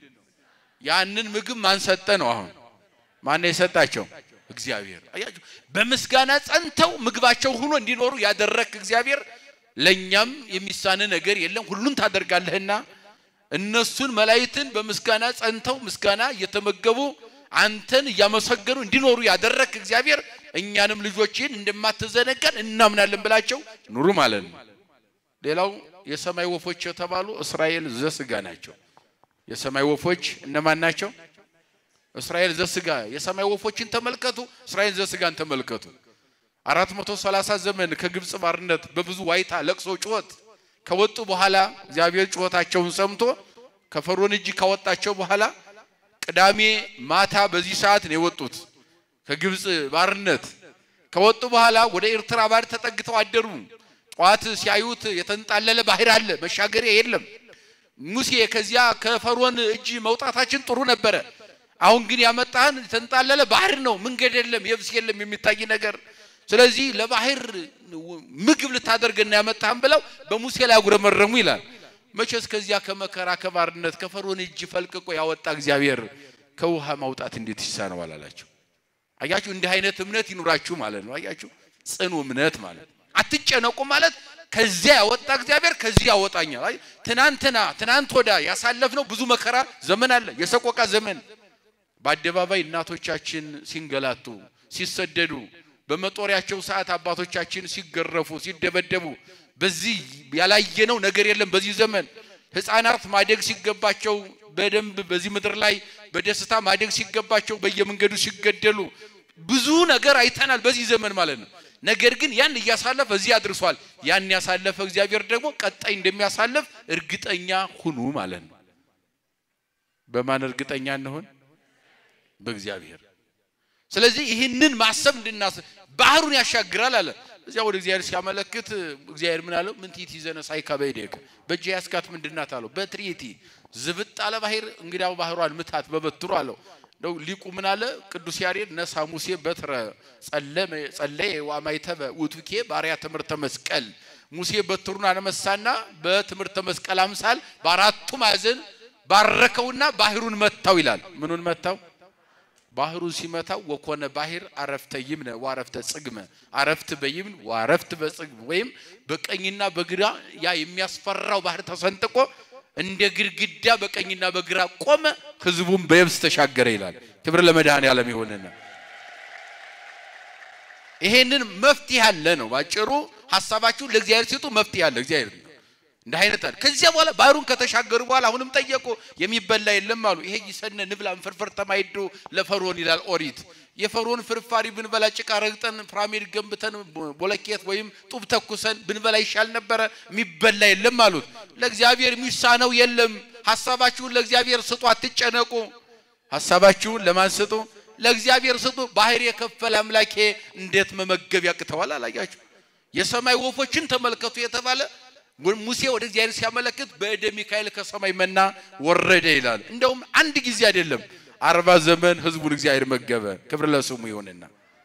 ያንን ምግብ ማን ሰጠ ነው? አሁን ማን ነው የሰጣቸው? እግዚአብሔር። አያችሁ፣ በምስጋና ጸንተው ምግባቸው ሆኖ እንዲኖሩ ያደረክ እግዚአብሔር፣ ለኛም የሚሳን ነገር የለም ሁሉን ታደርጋለህና እነሱን መላእክትን በምስጋና ጸንተው ምስጋና እየተመገቡ አንተን እያመሰገኑ እንዲኖሩ ያደረክ እግዚአብሔር እኛንም ልጆችን እንደማትዘነጋን እናምናለን ብላቸው ኑሩ ማለት ነው። ሌላው የሰማይ ወፎች የተባሉ እስራኤል ዘስጋ ናቸው። የሰማይ ወፎች እነማን ናቸው? እስራኤል ዘስጋ። የሰማይ ወፎችን ተመልከቱ፣ እስራኤል ዘስጋን ተመልከቱ። አራት መቶ ሰላሳ ዘመን ከግብፅ ባርነት በብዙ ዋይታ፣ ለቅሶ፣ ጩኸት ከወጡ በኋላ እግዚአብሔር ጩኸታቸውን ሰምቶ ከፈርዖን እጅ ካወጣቸው በኋላ ቅዳሜ ማታ በዚህ ሰዓት ነው የወጡት ከግብፅ ባርነት። ከወጡ በኋላ ወደ ኤርትራ ባህር ተጠግተው አደሩ። ጠዋት ሲያዩት የተንጣለለ ባህር አለ፣ መሻገሪያ የለም። ሙሴ ከዚያ ከፈርዖን እጅ መውጣታችን ጥሩ ነበረ፣ አሁን ግን ያመጣህን የተንጣለለ ባህር ነው፣ መንገድ የለም፣ የብስ የለም የሚታይ ነገር ስለዚህ ለባህር ምግብ ልታደርገና ያመጣህን ብለው በሙሴ ላይ አጉረመረሙ ይላል። መቼስ ከዚያ ከመከራ ከባርነት ከፈርዖን እጅ ፈልቅቆ ያወጣ እግዚአብሔር ከውሃ ማውጣት እንዴት ይሳነዋል አላቸው። አያችሁ፣ እንዲህ አይነት እምነት ይኑራችሁ ማለት ነው። አያችሁ፣ ጽኑ እምነት ማለት አትጨነቁ ማለት ከዚያ ያወጣ እግዚአብሔር ከዚህ ያወጣኛል። አይ ትናንትና ትናንት ወዳ ያሳለፍነው ብዙ መከራ ዘመን አለ፣ የሰቆቃ ዘመን በአደባባይ እናቶቻችን ሲንገላቱ ሲሰደዱ በመጦሪያቸው ሰዓት አባቶቻችን ሲገረፉ ሲደበደቡ፣ በዚህ ያላየነው ነገር የለም። በዚህ ዘመን ሕፃናት ማደግ ሲገባቸው በደንብ በዚህ ምድር ላይ በደስታ ማደግ ሲገባቸው በየመንገዱ ሲገደሉ ብዙ ነገር አይተናል በዚህ ዘመን ማለት ነው። ነገር ግን ያን እያሳለፈ እዚህ አድርሷል። ያን ያሳለፈ እግዚአብሔር ደግሞ ቀጣይ እንደሚያሳልፍ እርግጠኛ ሁኑ ማለት ነው። በማን እርግጠኛ እንሆን? በእግዚአብሔር ስለዚህ ይህንን ማሰብ እንድናስብ ባህሩን ያሻግራል አለ። እዚያ ወደ እግዚአብሔር ሲያመለክት እግዚአብሔር ምን አለው? ምን ትይት ይዘነ ሳይካ በይደክ በእጅ ያስካት ምንድናት አለው። በትሪቲ ዝብጥ አለ ባህር እንግዲያው ባህሯን ምታት በበትሩ አለው። ነው ሊቁ ምን አለ? ቅዱስ ያሬድ ነሳ ሙሴ በትረ ጸለመ ጸለየ ዋማይተበ ውቱኬ ባሪያ ትምህርተ መስቀል ሙሴ በትሩን አነመሳና በትምህርተ መስቀል አምሳል በአራቱ ማዕዘን ባረከውና ባህሩን መታው ይላል። ምኑን መታው? ባህሩን ሲመታው ወኮነ ባህር አረፍተ ይምነ ዋረፍተ ጽግመ አረፍት በይምን ዋረፍት በጽግም ወይም በቀኝና በግራ ያ የሚያስፈራው ባህር ተሰንጥቆ እንደ ግድግዳ በቀኝና በግራ ቆመ፣ ህዝቡም በየብስ ተሻገረ ይላል። ክብር ለመድኃኔዓለም ይሁንና ይሄንን መፍትሄ አለ ነው ባጭሩ። ሀሳባችሁን ለእግዚአብሔር ሲጡ መፍትሄ አለ እግዚአብሔር እንደ አይነት አለ። ከዚያ በኋላ ባህሩን ከተሻገሩ በኋላ አሁንም ጠየቁ፣ የሚበላ የለም አሉ። ይሄ ይሰነ ንብላን ፍርፍር ተማይዶ ለፈርዖን ይላል ኦሪት። የፈርዖን ፍርፋሪ ብንበላ ጭቃ ረግጠን ፒራሚድ ገንብተን ቦለኬት ወይም ጡብ ተኩሰን ብንበላ ይሻል ነበረ። የሚበላ የለም አሉት። ለእግዚአብሔር የሚሳነው የለም። ሀሳባችሁን ለእግዚአብሔር ስጡ፣ አትጨነቁ። ሀሳባችሁን ለማን ስጡ? ለእግዚአብሔር ስጡ። ባህር የከፈለ አምላኬ እንዴት መመገብ ያቅተዋል? አላያችሁ? የሰማይ ወፎችን ተመልከቱ የተባለ ሙሴ ወደ እግዚአብሔር ሲያመለክት በእደ ሚካኤል ከሰማይ መና ወረደ ይላል። እንደውም አንድ ጊዜ አይደለም አርባ ዘመን ህዝቡን እግዚአብሔር መገበ። ክብር ለስሙ ይሁንና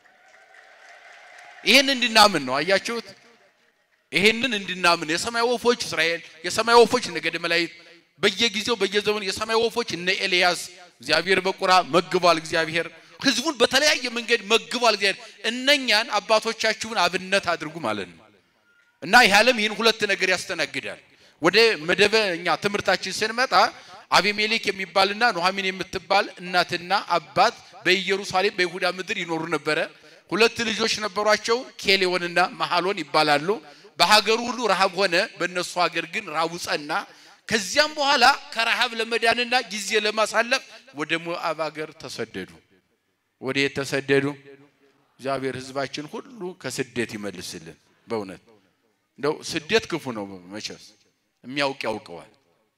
ይህን እንድናምን ነው። አያችሁት? ይህንን እንድናምን የሰማይ ወፎች እስራኤል፣ የሰማይ ወፎች ነገደ መላእክት በየጊዜው በየዘመኑ የሰማይ ወፎች እነ ኤልያስ እግዚአብሔር በቁራ መግቧል። እግዚአብሔር ህዝቡን በተለያየ መንገድ መግቧል። እግዚአብሔር እነኛን አባቶቻችሁን አብነት አድርጉ ማለት ነው። እና ይህ ዓለም ይህን ሁለት ነገር ያስተናግዳል። ወደ መደበኛ ትምህርታችን ስንመጣ አቤሜሌክ የሚባልና ኑኃሚን የምትባል እናትና አባት በኢየሩሳሌም በይሁዳ ምድር ይኖሩ ነበረ። ሁለት ልጆች ነበሯቸው፣ ኬሌዎንና መሐሎን ይባላሉ። በሀገሩ ሁሉ ረሃብ ሆነ፣ በእነሱ ሀገር ግን ረሃቡ ጸና። ከዚያም በኋላ ከረሃብ ለመዳንና ጊዜ ለማሳለፍ ወደ ሞዓብ ሀገር ተሰደዱ። ወደ የት ተሰደዱ? እግዚአብሔር ሕዝባችን ሁሉ ከስደት ይመልስልን። በእውነት እንደው ስደት ክፉ ነው መቼስ የሚያውቅ ያውቀዋል።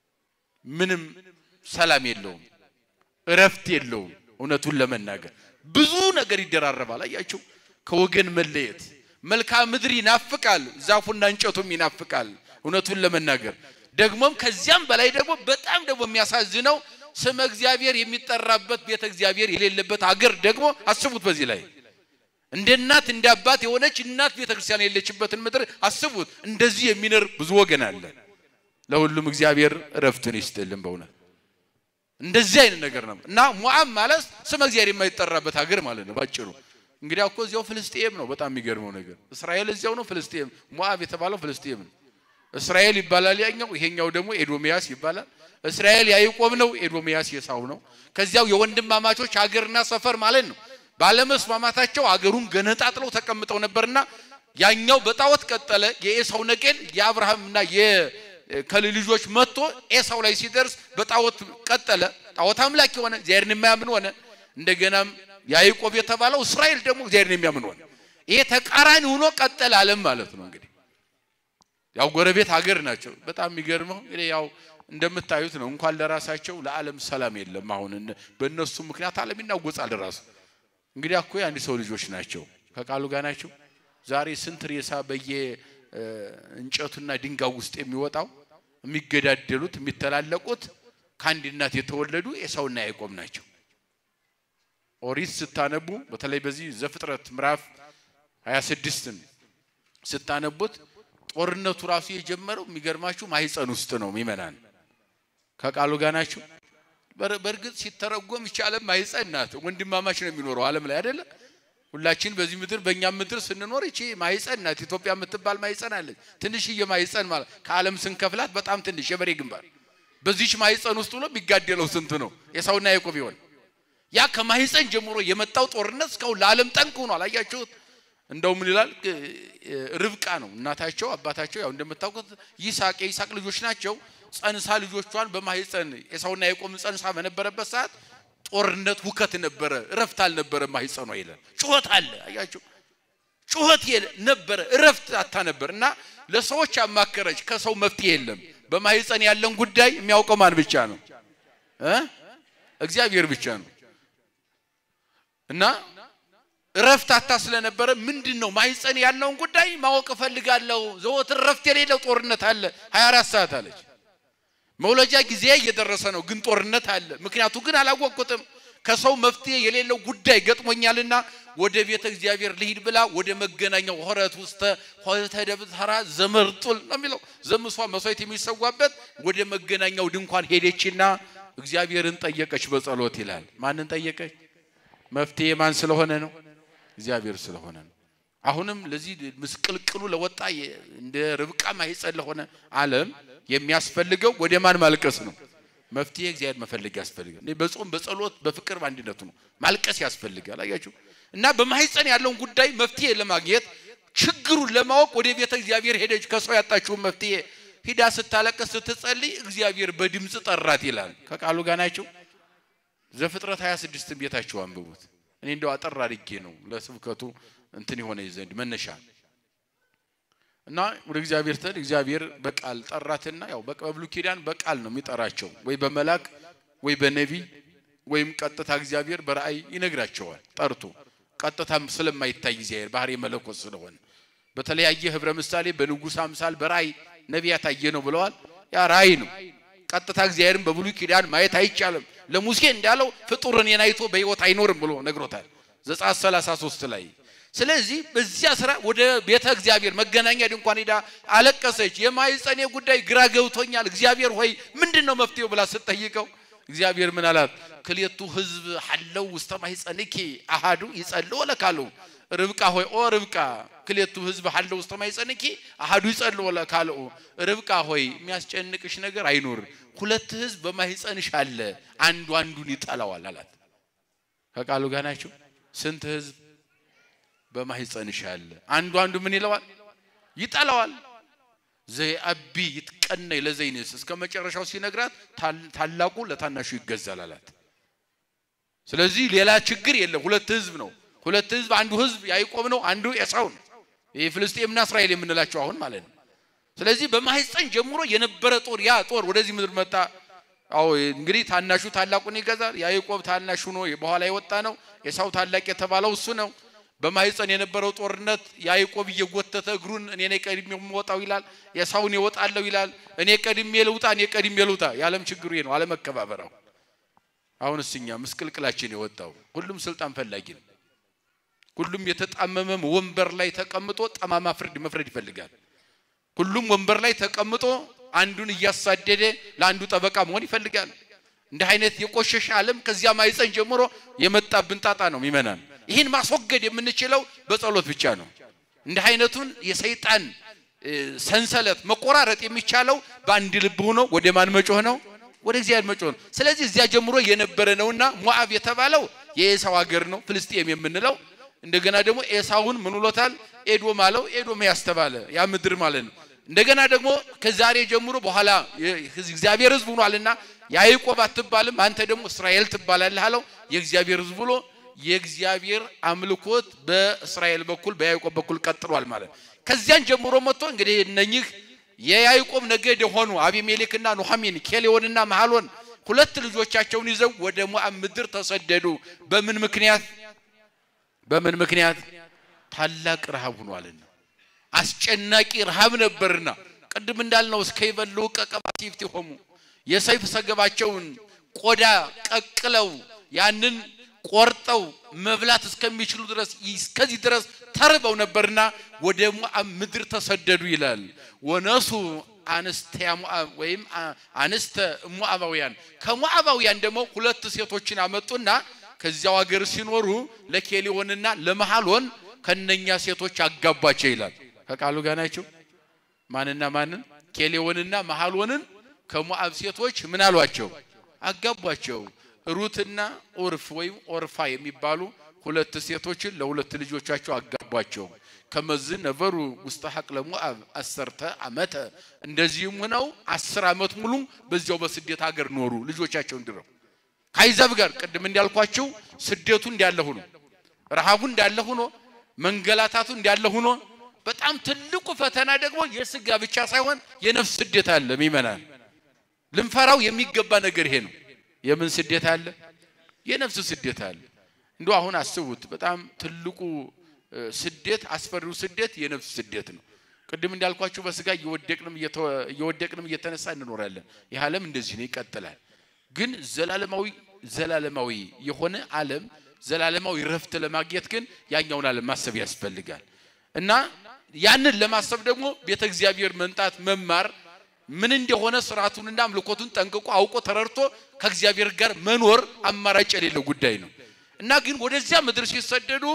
ምንም ሰላም የለውም፣ እረፍት የለውም። እውነቱን ለመናገር ብዙ ነገር ይደራረባል። አያችሁ፣ ከወገን መለየት መልክዓ ምድር ይናፍቃል፣ ዛፉና እንጨቱም ይናፍቃል። እውነቱን ለመናገር ደግሞም ከዚያም በላይ ደግሞ በጣም ደግሞ የሚያሳዝነው ስመ እግዚአብሔር የሚጠራበት ቤተ እግዚአብሔር የሌለበት አገር ደግሞ አስቡት። በዚህ ላይ እንደ እናት እንደ አባት የሆነች እናት ቤተ ክርስቲያን የሌለችበትን ምድር አስቡት። እንደዚህ የሚኖር ብዙ ወገን አለ። ለሁሉም እግዚአብሔር እረፍትን ይስጥልን። በእውነት እንደዚህ አይነት ነገር ነው እና ሞዓብ ማለት ስመ እግዚአብሔር የማይጠራበት ሀገር ማለት ነው ባጭሩ። እንግዲህ እኮ እዚያው ፍልስጤም ነው። በጣም የሚገርመው ነገር እስራኤል እዚያው ነው፣ ፍልስጤም ሞዓብ የተባለው ፍልስጤም ነው። እስራኤል ይባላል ያኛው፣ ይሄኛው ደግሞ ኤዶሚያስ ይባላል። እስራኤል ያዕቆብ ነው፣ ኤዶሚያስ ኤሳው ነው። ከዚያው የወንድማማቾች ሀገርና ሰፈር ማለት ነው። ባለመስማማታቸው አገሩን ገነጣጥለው ተቀምጠው ነበርና ያኛው በጣዖት ቀጠለ። የኤሳው ነቄል የአብርሃምና የከል ልጆች መጥቶ ኤሳው ላይ ሲደርስ በጣዖት ቀጠለ። ጣዖት አምላክ የሆነ እግዚአብሔርን የማያምን ሆነ። እንደገናም ያዕቆብ የተባለው እስራኤል ደግሞ እግዚአብሔርን የሚያምን ሆነ። ይሄ ተቃራኒ ሆኖ ቀጠለ ዓለም ማለት ነው። እንግዲህ ያው ጎረቤት ሀገር ናቸው። በጣም የሚገርመው እንግዲህ ያው እንደምታዩት ነው። እንኳን ለራሳቸው ለዓለም ሰላም የለም። አሁን በእነሱ ምክንያት ዓለም ይናወጻል ራሱ እንግዲህ እኮ የአንድ ሰው ልጆች ናቸው። ከቃሉ ጋር ናቸው። ዛሬ ስንት ሬሳ በየ እንጨቱና ድንጋይ ውስጥ የሚወጣው የሚገዳደሉት የሚተላለቁት ከአንድ እናት የተወለዱ ኤሳውና ያዕቆብ ናቸው። ኦሪት ስታነቡ በተለይ በዚህ ዘፍጥረት ምዕራፍ 26ን ስታነቡት ጦርነቱ ራሱ የጀመረው የሚገርማችሁ ማህፀን ውስጥ ነው። ሚመናን ከቃሉ ጋር ናቸው። በእርግጥ ሲተረጎም ይቺ ዓለም ማህፀን ናት። ወንድማማች ነው የሚኖረው ዓለም ላይ አይደለ? ሁላችን በዚህ ምድር በእኛም ምድር ስንኖር ይቺ ማህፀን ናት። ኢትዮጵያ የምትባል ማህፀን አለች። ትንሽዬ ማህፀን ማለት ከዓለም ስንከፍላት በጣም ትንሽ የበሬ ግንባር። በዚች ማህፀን ውስጥ ብሎ የሚጋደለው ስንት ነው? ኤሳውና ያዕቆብ ይሆን? ያ ከማህፀን ጀምሮ የመጣው ጦርነት እስካሁን ለዓለም ጠንቅ ሆኗል። አያችሁት? እንደው ምን ይላል? ርብቃ ነው እናታቸው፣ አባታቸው ያው እንደምታውቁት ይስሐቅ የይስሐቅ ልጆች ናቸው። ጸንሳ ልጆቿን በማህፀን ኤሳውና ያዕቆብን ጸንሳ በነበረበት ሰዓት ጦርነት፣ ሁከት ነበረ፣ እረፍት አልነበረ። ማህፀኗ ይላል ጩኸት አለ። አያችሁ ጩኸት ነበረ፣ እረፍት አታ ነበር። እና ለሰዎች አማከረች፣ ከሰው መፍትሄ የለም። በማህፀን ያለን ጉዳይ የሚያውቀው ማን ብቻ ነው? እግዚአብሔር ብቻ ነው። እና እረፍት አታ ስለነበረ ምንድን ነው ማህፀን ያለውን ጉዳይ ማወቅ እፈልጋለሁ። ዘወትር እረፍት የሌለው ጦርነት አለ 24 ሰዓት አለች። መውለጃ ጊዜ እየደረሰ ነው፣ ግን ጦርነት አለ። ምክንያቱ ግን አላወቅኩትም። ከሰው መፍትሄ የሌለው ጉዳይ ገጥሞኛልና ወደ ቤተ እግዚአብሔር ልሂድ ብላ ወደ መገናኛው ሆረት ውስጥ ሆተ ደብተራ ዘመርጡል ነው የሚለው ዘምሷ መስዋዕት የሚሰዋበት ወደ መገናኛው ድንኳን ሄደችና እግዚአብሔርን ጠየቀች በጸሎት ይላል። ማንን ጠየቀች? መፍትሄ ማን ስለሆነ ነው? እግዚአብሔር ስለሆነ ነው። አሁንም ለዚህ ምስቅልቅሉ ለወጣ እንደ ርብቃ ማህፀን ለሆነ ዓለም የሚያስፈልገው ወደ ማን ማልቀስ ነው? መፍትሄ እግዚአብሔር መፈለግ ያስፈልጋል። በጾም በጸሎት በፍቅር በአንድነቱ ነው ማልቀስ ያስፈልጋል። አያችሁ እና በማህፀን ያለውን ጉዳይ መፍትሄ ለማግኘት ችግሩን ለማወቅ ወደ ቤተ እግዚአብሔር ሄደች። ከሰው ያጣችውን መፍትሄ ሂዳ ስታለቅስ ስትጸልይ እግዚአብሔር በድምፅ ጠራት ይላል። ከቃሉ ጋር ናቸው። ዘፍጥረት 26 ቤታችሁ አንብቡት። እኔ እንደው አጠር አድርጌ ነው ለስብከቱ እንትን የሆነ ዘንድ መነሻ እና ወደ እግዚአብሔር ተል እግዚአብሔር በቃል ጠራትና ያው በብሉይ ኪዳን በቃል ነው የሚጠራቸው፣ ወይ በመላክ ወይ በነቢ ወይም ቀጥታ እግዚአብሔር በራእይ ይነግራቸዋል። ጠርቶ ቀጥታም ስለማይታይ እግዚአብሔር ባህሪ መለኮት ስለሆነ በተለያየ ህብረ ምሳሌ በንጉሥ አምሳል በራእይ ነቢያት አየ ነው ብለዋል። ያ ራእይ ነው። ቀጥታ እግዚአብሔርን በብሉይ ኪዳን ማየት አይቻልም። ለሙሴ እንዳለው ፍጡር እኔን አይቶ በሕይወት አይኖርም ብሎ ነግሮታል ዘጸአት 33 ላይ። ስለዚህ በዚያ ስራ ወደ ቤተ እግዚአብሔር መገናኛ ድንኳን ሄዳ አለቀሰች። የማኅፀኔ ጉዳይ ግራ ገብቶኛል፣ እግዚአብሔር ሆይ ምንድን ነው መፍትሄው ብላ ስትጠይቀው እግዚአብሔር ምን አላት? ክልኤቱ ህዝብ ሐለው ውስተ ማኅፀንኪ አሃዱ ይጸልዎ ለካሉ ርብቃ ሆይ ኦ ርብቃ ክልኤቱ ህዝብ ሐለው ውስተ ማኅፀንኪ አሃዱ ይጸልዎ ለካልኡ ርብቃ ሆይ የሚያስጨንቅሽ ነገር አይኖር፣ ሁለት ህዝብ በማኅፀንሽ አለ፣ አንዱ አንዱን ይጠላዋል አላት። ከቃሉ ጋር ናቸው። ስንት ህዝብ በማኅፀንሽ አለ፣ አንዱ አንዱ ምን ይለዋል? ይጠላዋል። ዘይአቢ ይትቀነይ ለዘይንስ እስከ መጨረሻው ሲነግራት ታላቁ ለታናሹ ይገዛል አላት። ስለዚህ ሌላ ችግር የለም። ሁለት ህዝብ ነው። ሁለት ህዝብ፣ አንዱ ህዝብ ያዕቆብ ነው፣ አንዱ ኤሳው ነው። ይህ ፍልስጤምና እስራኤል የምንላቸው አሁን ማለት ነው። ስለዚህ በማኅፀን ጀምሮ የነበረ ጦር ያ ጦር ወደዚህ ምድር መጣ። አዎ እንግዲህ ታናሹ ታላቁን ይገዛል። ያዕቆብ ታናሹ ነው፣ በኋላ የወጣ ነው። ኤሳው ታላቅ የተባለው እሱ ነው። በማኅፀን የነበረው ጦርነት ያዕቆብ እየጎተተ እግሩን እኔ ነኝ ቀድሜ የምወጣው ይላል። ኤሳውን እወጣለሁ ይላል። እኔ ቀድሜ ልውጣ፣ እኔ ቀድሜ ልውጣ። የዓለም ችግሩ ይሄ ነው፣ አለመከባበራው። አሁንስ እኛ ምስቅልቅላችን የወጣው ሁሉም ስልጣን ፈላጊ ነው። ሁሉም የተጣመመም ወንበር ላይ ተቀምጦ ጠማማ ፍርድ መፍረድ ይፈልጋል። ሁሉም ወንበር ላይ ተቀምጦ አንዱን እያሳደደ ለአንዱ ጠበቃ መሆን ይፈልጋል። እንዲህ አይነት የቆሸሸ ዓለም ከዚያ ማኅፀን ጀምሮ የመጣብን ጣጣ ነው የሚመናን። ይህን ማስወገድ የምንችለው በጸሎት ብቻ ነው። እንዲህ አይነቱን የሰይጣን ሰንሰለት መቆራረጥ የሚቻለው በአንድ ልብ ሆኖ ወደ ማን መጮህ ነው? ወደ እግዚአብሔር መጮህ ነው። ስለዚህ እዚያ ጀምሮ የነበረ ነውና ሞዓብ የተባለው የኤሳው ሀገር ነው፣ ፍልስጤም የምንለው እንደገና ደግሞ ኤሳውን ምን ብሎታል? ኤዶም አለው። ኤዶም ያስተባለ ያ ምድር ማለት ነው። እንደገና ደግሞ ከዛሬ ጀምሮ በኋላ እግዚአብሔር ሕዝብ ሆኗልና ያዕቆብ አትባልም አንተ ደግሞ እስራኤል ትባላለህ አለው። የእግዚአብሔር ሕዝብ ብሎ የእግዚአብሔር አምልኮት በእስራኤል በኩል በያዕቆብ በኩል ቀጥሏል ማለት ከዚያን ጀምሮ መጥቶ እንግዲህ እነኚህ የያዕቆብ ነገድ የሆኑ አቢሜሌክና ኑሐሚን ኬሌዎንና መሐሎን ሁለት ልጆቻቸውን ይዘው ወደ ሞዓብ ምድር ተሰደዱ። በምን ምክንያት? በምን ምክንያት? ታላቅ ረሃብ ሆኗልና አስጨናቂ ረሃብ ነበርና ቅድም እንዳልነው እስከ ይበሉ ቀቀባ ሲፍት ሆሙ የሰይፍ ሰገባቸውን ቆዳ ቀቅለው ያንን ቆርጠው መብላት እስከሚችሉ ድረስ እስከዚህ ድረስ ተርበው ነበርና ወደ ሞዓብ ምድር ተሰደዱ ይላል። ወነሱ አንስተ ሞዓብ ወይም አንስተ ሞዓባውያን ከሞዓባውያን ደግሞ ሁለት ሴቶችን አመጡና ከዚያው ሀገር ሲኖሩ ለኬሊዮንና ለመሐሎን ከነኛ ሴቶች አጋቧቸው ይላል። ከቃሉ ጋር ናቸው። ማንና ማንን? ኬሌዎንና መሐሎንን ከሞዓብ ሴቶች ምን አሏቸው? አጋቧቸው። ሩትና ኦርፍ ወይም ኦርፋ የሚባሉ ሁለት ሴቶችን ለሁለት ልጆቻቸው አጋቧቸው። ከመዝ ነበሩ ውስተ ሐቅለ ሞዓብ አሰርተ ዓመተ እንደዚህም ሆነው አስር ዓመት ሙሉ በዚያው በስደት ሀገር ኖሩ ልጆቻቸውን ድረው ከአሕዛብ ጋር ቅድም እንዳልኳቸው ስደቱ እንዳለ ሆኖ ረሃቡ እንዳለ ሆኖ መንገላታቱ እንዳለ ሆኖ በጣም ትልቁ ፈተና ደግሞ የስጋ ብቻ ሳይሆን የነፍስ ስደት አለ። ሚመናል ልንፈራው የሚገባ ነገር ይሄ ነው። የምን ስደት አለ? የነፍስ ስደት አለ። እንዶ አሁን አስቡት። በጣም ትልቁ ስደት አስፈሪው ስደት የነፍስ ስደት ነው። ቅድም እንዳልኳችሁ በስጋ እየወደቅንም እየወደቅንም እየተነሳ እንኖራለን። ይህ ዓለም እንደዚህ ነው፣ ይቀጥላል። ግን ዘላለማዊ ዘላለማዊ የሆነ ዓለም ዘላለማዊ ረፍት ለማግኘት ግን ያኛውን ዓለም ማሰብ ያስፈልጋል እና ያንን ለማሰብ ደግሞ ቤተ እግዚአብሔር መንጣት መማር ምን እንደሆነ ስርዓቱንና አምልኮቱን ጠንቅቆ አውቆ ተረድቶ ከእግዚአብሔር ጋር መኖር አማራጭ የሌለው ጉዳይ ነው እና ግን ወደዚያ ምድር ሲሰደዱ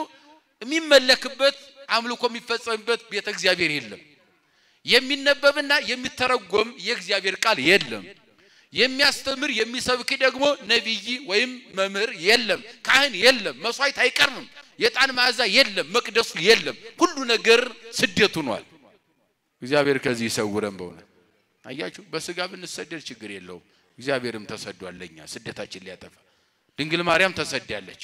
የሚመለክበት አምልኮ የሚፈጸምበት ቤተ እግዚአብሔር የለም። የሚነበብና የሚተረጎም የእግዚአብሔር ቃል የለም። የሚያስተምር የሚሰብክ ደግሞ ነቢይ ወይም መምህር የለም። ካህን የለም። መስዋዕት አይቀርብም። የዕጣን መዓዛ የለም። መቅደሱ የለም። ሁሉ ነገር ስደት ሆኗል። እግዚአብሔር ከዚህ ይሰውረን። በእውነት አያችሁ፣ በስጋ ብንሰደድ ችግር የለውም። እግዚአብሔርም ተሰዷል ለኛ ስደታችን ሊያጠፋ። ድንግል ማርያም ተሰዳለች።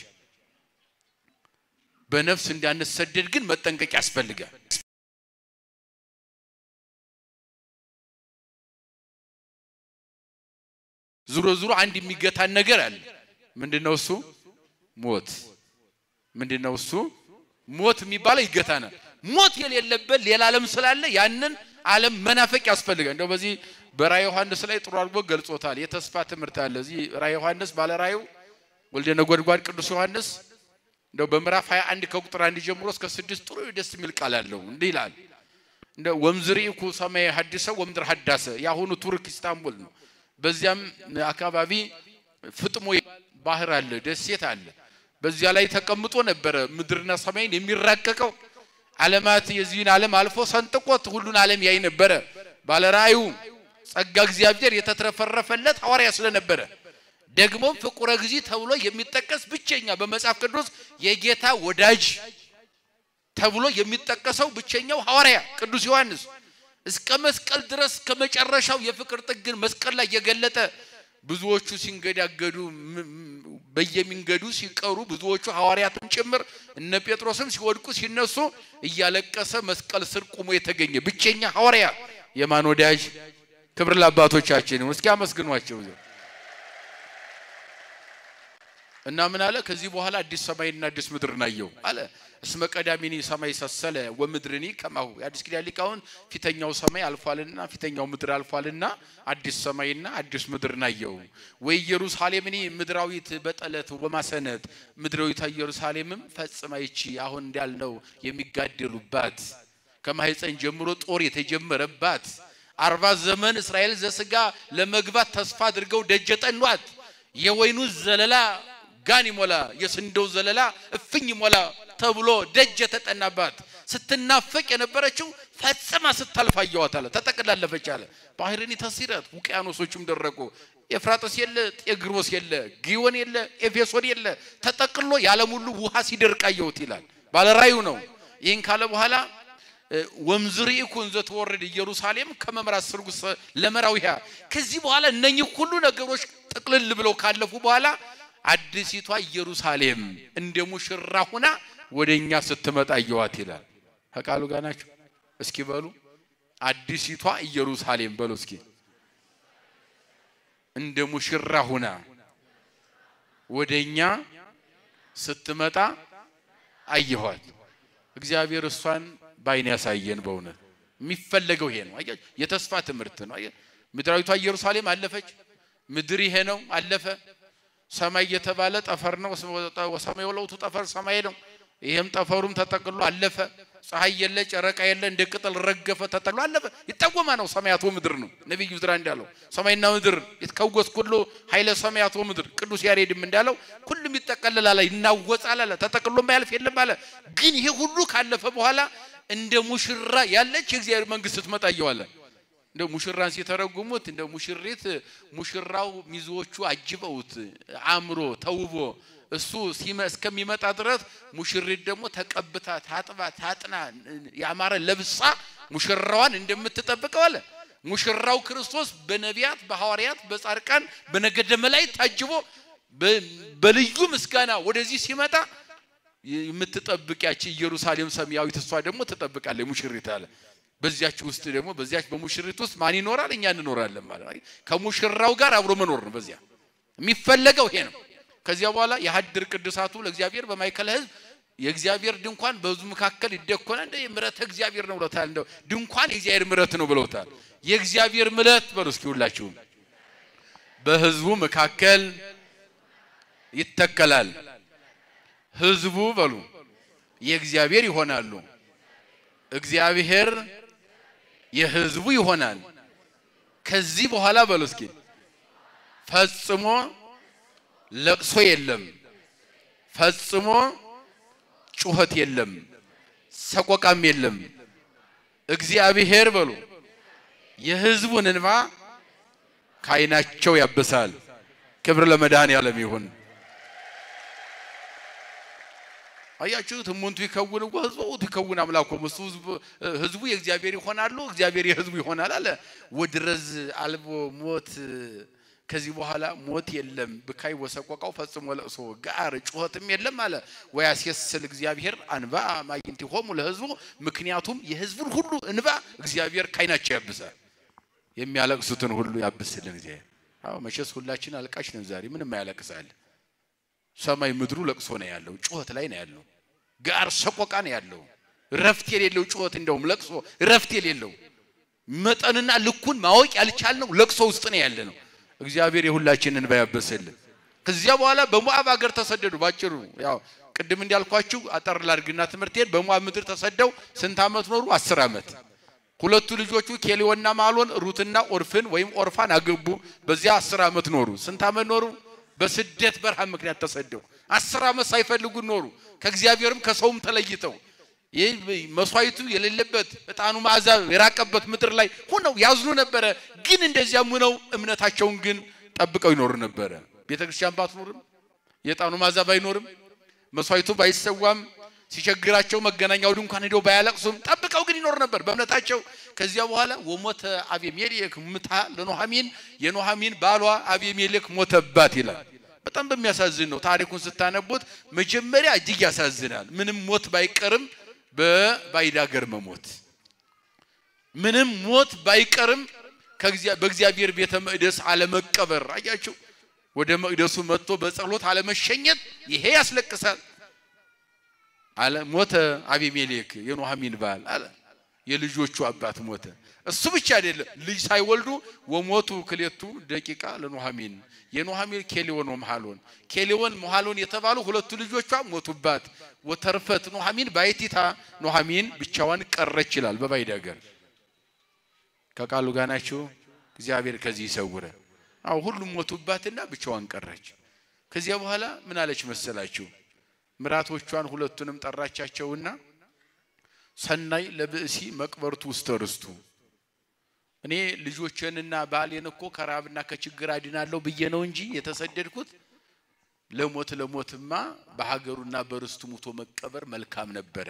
በነፍስ እንዳንሰደድ ግን መጠንቀቅ ያስፈልጋል። ዙሮ ዙሮ አንድ የሚገታን ነገር አለ። ምንድነው እሱ? ሞት። ምንድነው እሱ? ሞት የሚባለው ይገታናል። ሞት የሌለበት ሌላ ዓለም ስላለ ያንን ዓለም መናፈቅ ያስፈልጋል። እንደው በዚህ በራእየ ዮሐንስ ላይ ጥሩ አድርጎ ገልጾታል። የተስፋ ትምህርት አለ። እዚህ ራእየ ዮሐንስ ባለ ራእዩ ወልደ ነጎድጓድ ቅዱስ ዮሐንስ እንደው በምዕራፍ 21 ከቁጥር አንድ ጀምሮ እስከ ስድስት ጥሩ ደስ የሚል ቃል አለው። እንዲህ ይላል እንደ ወምዝሪኩ ሰማይ ሀዲሰ ወምድር ሀዳሰ የአሁኑ ቱርክ ኢስታንቡል ነው። በዚያም አካባቢ ፍጥሞ ባህር አለ፣ ደሴት አለ። በዚያ ላይ ተቀምጦ ነበረ ምድርና ሰማይን የሚራቀቀው ዓለማት የዚህን ዓለም አልፎ ሰንጥቆት ሁሉን ዓለም ያይ ነበረ። ባለራእዩ ጸጋ እግዚአብሔር የተትረፈረፈለት ሐዋርያ ስለነበረ ደግሞ ፍቁረ ጊዜ ተብሎ የሚጠቀስ ብቸኛ በመጽሐፍ ቅዱስ የጌታ ወዳጅ ተብሎ የሚጠቀሰው ብቸኛው ሐዋርያ ቅዱስ ዮሐንስ እስከ መስቀል ድረስ ከመጨረሻው የፍቅር ጥግን መስቀል ላይ የገለጠ ብዙዎቹ ሲንገዳገዱ በየመንገዱ ሲቀሩ ብዙዎቹ ሐዋርያትም ጭምር እነ ጴጥሮስም ሲወድቁ ሲነሱ እያለቀሰ መስቀል ስር ቁሞ የተገኘ ብቸኛ ሐዋርያ የማን ወዳጅ? ክብር ለአባቶቻችን። እስኪ አመስግኗቸው። እና ምን አለ? ከዚህ በኋላ አዲስ ሰማይና አዲስ ምድር ናየው አለ። እስመ ቀዳሚኒ ሰማይ ሰሰለ ወምድርኒ ከማሁ የአዲስ ኪዳን ሊቃውንት ፊተኛው ሰማይ አልፏልና ፊተኛው ምድር አልፏልና አዲስ ሰማይና አዲስ ምድር ናየው። ወይ ኢየሩሳሌምኒ ምድራዊት በጠለት ወማሰነት ምድራዊቷ ኢየሩሳሌምም ፈጽማ ይቺ አሁን እንዳልነው የሚጋደሉባት ከማህፀን ጀምሮ ጦር የተጀመረባት አርባ ዘመን እስራኤል ዘስጋ ለመግባት ተስፋ አድርገው ደጀ ጠኗት የወይኑ ዘለላ ጋን ይሞላ የስንዴው ዘለላ እፍኝ ይሞላ ተብሎ ደጅ የተጠናባት ስትናፈቅ የነበረችው ፈጽማ ስታልፍ አየኋት አለ። ተጠቅላለፈች አለ። ባህርኒ ተሲረት ውቅያኖሶቹም ደረቁ። ኤፍራጥስ የለ፣ ጤግሮስ የለ፣ ጊዮን የለ፣ ኤፌሶን የለ። ተጠቅሎ የዓለም ሁሉ ውሃ ሲደርቅ አየሁት ይላል። ባለራዩ ነው። ይህን ካለ በኋላ ወምዝርኢኩን ዘተወረድ ኢየሩሳሌም ከመምራት ስርጉስ ለመራዊያ ከዚህ በኋላ እነኚህ ሁሉ ነገሮች ጥቅልል ብለው ካለፉ በኋላ አዲሲቷ ኢየሩሳሌም እንደ ሙሽራ ሁና ወደ እኛ ስትመጣ አየኋት ይላል። ከቃሉ ጋር ናቸው። እስኪ በሉ አዲሲቷ ኢየሩሳሌም በሉ እስኪ እንደ ሙሽራ ሁና ወደ እኛ ስትመጣ አየኋት። እግዚአብሔር እሷን በዓይን ያሳየን። በእውነት የሚፈለገው ይሄ ነው። አያችሁ፣ የተስፋ ትምህርት ነው። ምድራዊቷ ኢየሩሳሌም አለፈች። ምድር ይሄ ነው አለፈ። ሰማይ የተባለ ጠፈር ነው። ወሰማይ ወለውቱ ጠፈር ሰማይ ነው። ይሄም ጠፈሩም ተጠቅሎ አለፈ። ፀሐይ የለ፣ ጨረቃ የለ፣ እንደ ቅጠል ረገፈ፣ ተጠቅሎ አለፈ። ይጠወማ ነው ሰማያት ወምድር ነው ነቢዩ ዕዝራ እንዳለው ሰማይና ምድር ይትከወስ ኩሉ ኃይለ ሰማያት ወምድር። ቅዱስ ያሬድም እንዳለው ሁሉም ይጠቀልላል፣ ይናወጻል አለ። ተጠቅሎ ማያልፍ የለም አለ። ግን ይሄ ሁሉ ካለፈ በኋላ እንደ ሙሽራ ያለች የእግዚአብሔር መንግስት ስትመጣ አየዋለን። እንደ ሙሽራን ሲተረጉሙት እንደ ሙሽሪት ሙሽራው ሚዜዎቹ አጅበውት አምሮ ተውቦ እሱ እስከሚመጣ ድረስ ሙሽሪት ደግሞ ተቀብታ ታጥባ ታጥና ያማረ ለብሳ ሙሽራዋን እንደምትጠብቀው አለ። ሙሽራው ክርስቶስ በነቢያት፣ በሐዋርያት፣ በጻድቃን፣ በነገደ መላእክት ታጅቦ በልዩ ምስጋና ወደዚህ ሲመጣ የምትጠብቅ ያቺ ኢየሩሳሌም ሰማያዊት እሷ ደግሞ ትጠብቃለች ሙሽሪት አለ። በዚያች ውስጥ ደግሞ በዚያች በሙሽሪት ውስጥ ማን ይኖራል? እኛ እንኖራለን ማለት ነው። ከሙሽራው ጋር አብሮ መኖር ነው። በዚያ የሚፈለገው ይሄ ነው። ከዚያ በኋላ የሀድር ቅዱሳቱ ለእግዚአብሔር በማይከለ ሕዝብ የእግዚአብሔር ድንኳን በሕዝቡ መካከል ይደኮነ እንደ ምሕረተ እግዚአብሔር ነው ብለውታል። እንደው ድንኳን የእግዚአብሔር ምሕረት ነው ብለውታል። የእግዚአብሔር ምሕረት በሉ እስኪ ሁላችሁም በሕዝቡ መካከል ይተከላል። ሕዝቡ በሉ የእግዚአብሔር ይሆናሉ። እግዚአብሔር የሕዝቡ ይሆናል። ከዚህ በኋላ በሉ እስኪ ፈጽሞ ለቅሶ የለም፣ ፈጽሞ ጩኸት የለም፣ ሰቆቃም የለም። እግዚአብሔር በሉ የሕዝቡን እንባ ከዓይናቸው ያብሳል። ክብር ለመድኃኔዓለም ይሁን። አያችሁት? እሙንቱ ይከውን ወህዝቡ ይከውን አምላኮሙ እሱ ህዝቡ የእግዚአብሔር ይሆናሉ፣ እግዚአብሔር የህዝቡ ይሆናል አለ። ወድረዝ አልቦ ሞት ከዚህ በኋላ ሞት የለም፣ ብካይ ወሰቆቃው ፈጽሞ ለቅሶ ጋር ጩኸትም የለም አለ። ወያስየስል እግዚአብሔር አንባ ማይንቲሆሙ ለህዝቡ ምክንያቱም የህዝቡን ሁሉ እንባ እግዚአብሔር ካይናቸው ያብሳል። የሚያለቅሱትን ሁሉ ያብስልን እግዚአብሔር። አዎ መቼስ ሁላችን አልቃሽ ነን። ዛሬ ምንም አያለቅሳል። ሰማይ ምድሩ ለቅሶ ነው ያለው፣ ጩኸት ላይ ነው ያለው፣ ጋር ሰቆቃ ነው ያለው። ረፍት የሌለው ጩኸት፣ እንደውም ለቅሶ ረፍት የሌለው መጠንና ልኩን ማወቅ ያልቻልነው ለቅሶ ውስጥ ነው ያለ ነው። እግዚአብሔር የሁላችንን እንባ ያብስልን። ከዚያ በኋላ በሞዓብ ሀገር ተሰደዱ። ባጭሩ ያው ቅድም እንዳልኳችሁ አጠር ላድርግና ትምህርቴን በሞዓብ ምድር ተሰደው ስንት ዓመት ኖሩ? አስር ዓመት። ሁለቱ ልጆቹ ኬሊዮና ማሎን ሩትና ኦርፍን ወይም ኦርፋን አገቡ። በዚያ አስር ዓመት ኖሩ። ስንት ዓመት ኖሩ? በስደት በረሃ ምክንያት ተሰደው አስር ዓመት ሳይፈልጉ ኖሩ። ከእግዚአብሔርም ከሰውም ተለይተው ይህ መስዋዕቱ የሌለበት ዕጣኑ መዓዛ የራቀበት ምድር ላይ ሆነው ያዝኑ ነበረ። ግን እንደዚያም ሆነው እምነታቸውን ግን ጠብቀው ይኖሩ ነበረ። ቤተ ክርስቲያን ባትኖርም የዕጣኑ መዓዛ ባይኖርም መስዋዕቱ ባይሰዋም ሲቸግራቸው መገናኛው ድንኳን ሄደው ባያለቅሱም ጠብቀው ግን ይኖር ነበር በእምነታቸው። ከዚያ በኋላ ወሞተ አቤሜሌክ ምታ ለኖሃሚን የኖሃሚን ባሏ አቤሜሌክ ሞተባት ይላል። በጣም በሚያሳዝን ነው። ታሪኩን ስታነቡት መጀመሪያ እጅግ ያሳዝናል። ምንም ሞት ባይቀርም በባዕድ አገር መሞት ምንም ሞት ባይቀርም በእግዚአብሔር ቤተ መቅደስ አለመቀበር። አያችሁ፣ ወደ መቅደሱ መጥቶ በጸሎት አለመሸኘት ይሄ ያስለቅሳል። አለ ሞተ አቢሜሌክ የኖሃሚን ባል አለ የልጆቹ አባት ሞተ። እሱ ብቻ አይደለም ልጅ ሳይወልዱ ወሞቱ ክሌቱ ደቂቃ ለኖሃሚን የኖሃሚን ኬሌዎን ወመሃሎን ኬሌዎን መሃሎን የተባሉ ሁለቱ ልጆቿ ሞቱባት። ወተርፈት ኖሃሚን ባይቲታ ኖሃሚን ብቻዋን ቀረች ይላል በባዕድ አገር። ከቃሉ ጋር ናችሁ። እግዚአብሔር ከዚህ ይሰውረ። አዎ ሁሉም ሞቱባትና ብቻዋን ቀረች። ከዚያ በኋላ ምን አለች መሰላችሁ? ምራቶቿን ሁለቱንም ጠራቻቸውና ሰናይ ለብእሲ መቅበርቱ ውስተ ርስቱ እኔ ልጆቼንና ባሌን እኮ ከራብና ከችግር አድናለሁ ብዬ ነው እንጂ የተሰደድኩት ለሞት ለሞትማ በሀገሩና በርስቱ ሙቶ መቀበር መልካም ነበረ።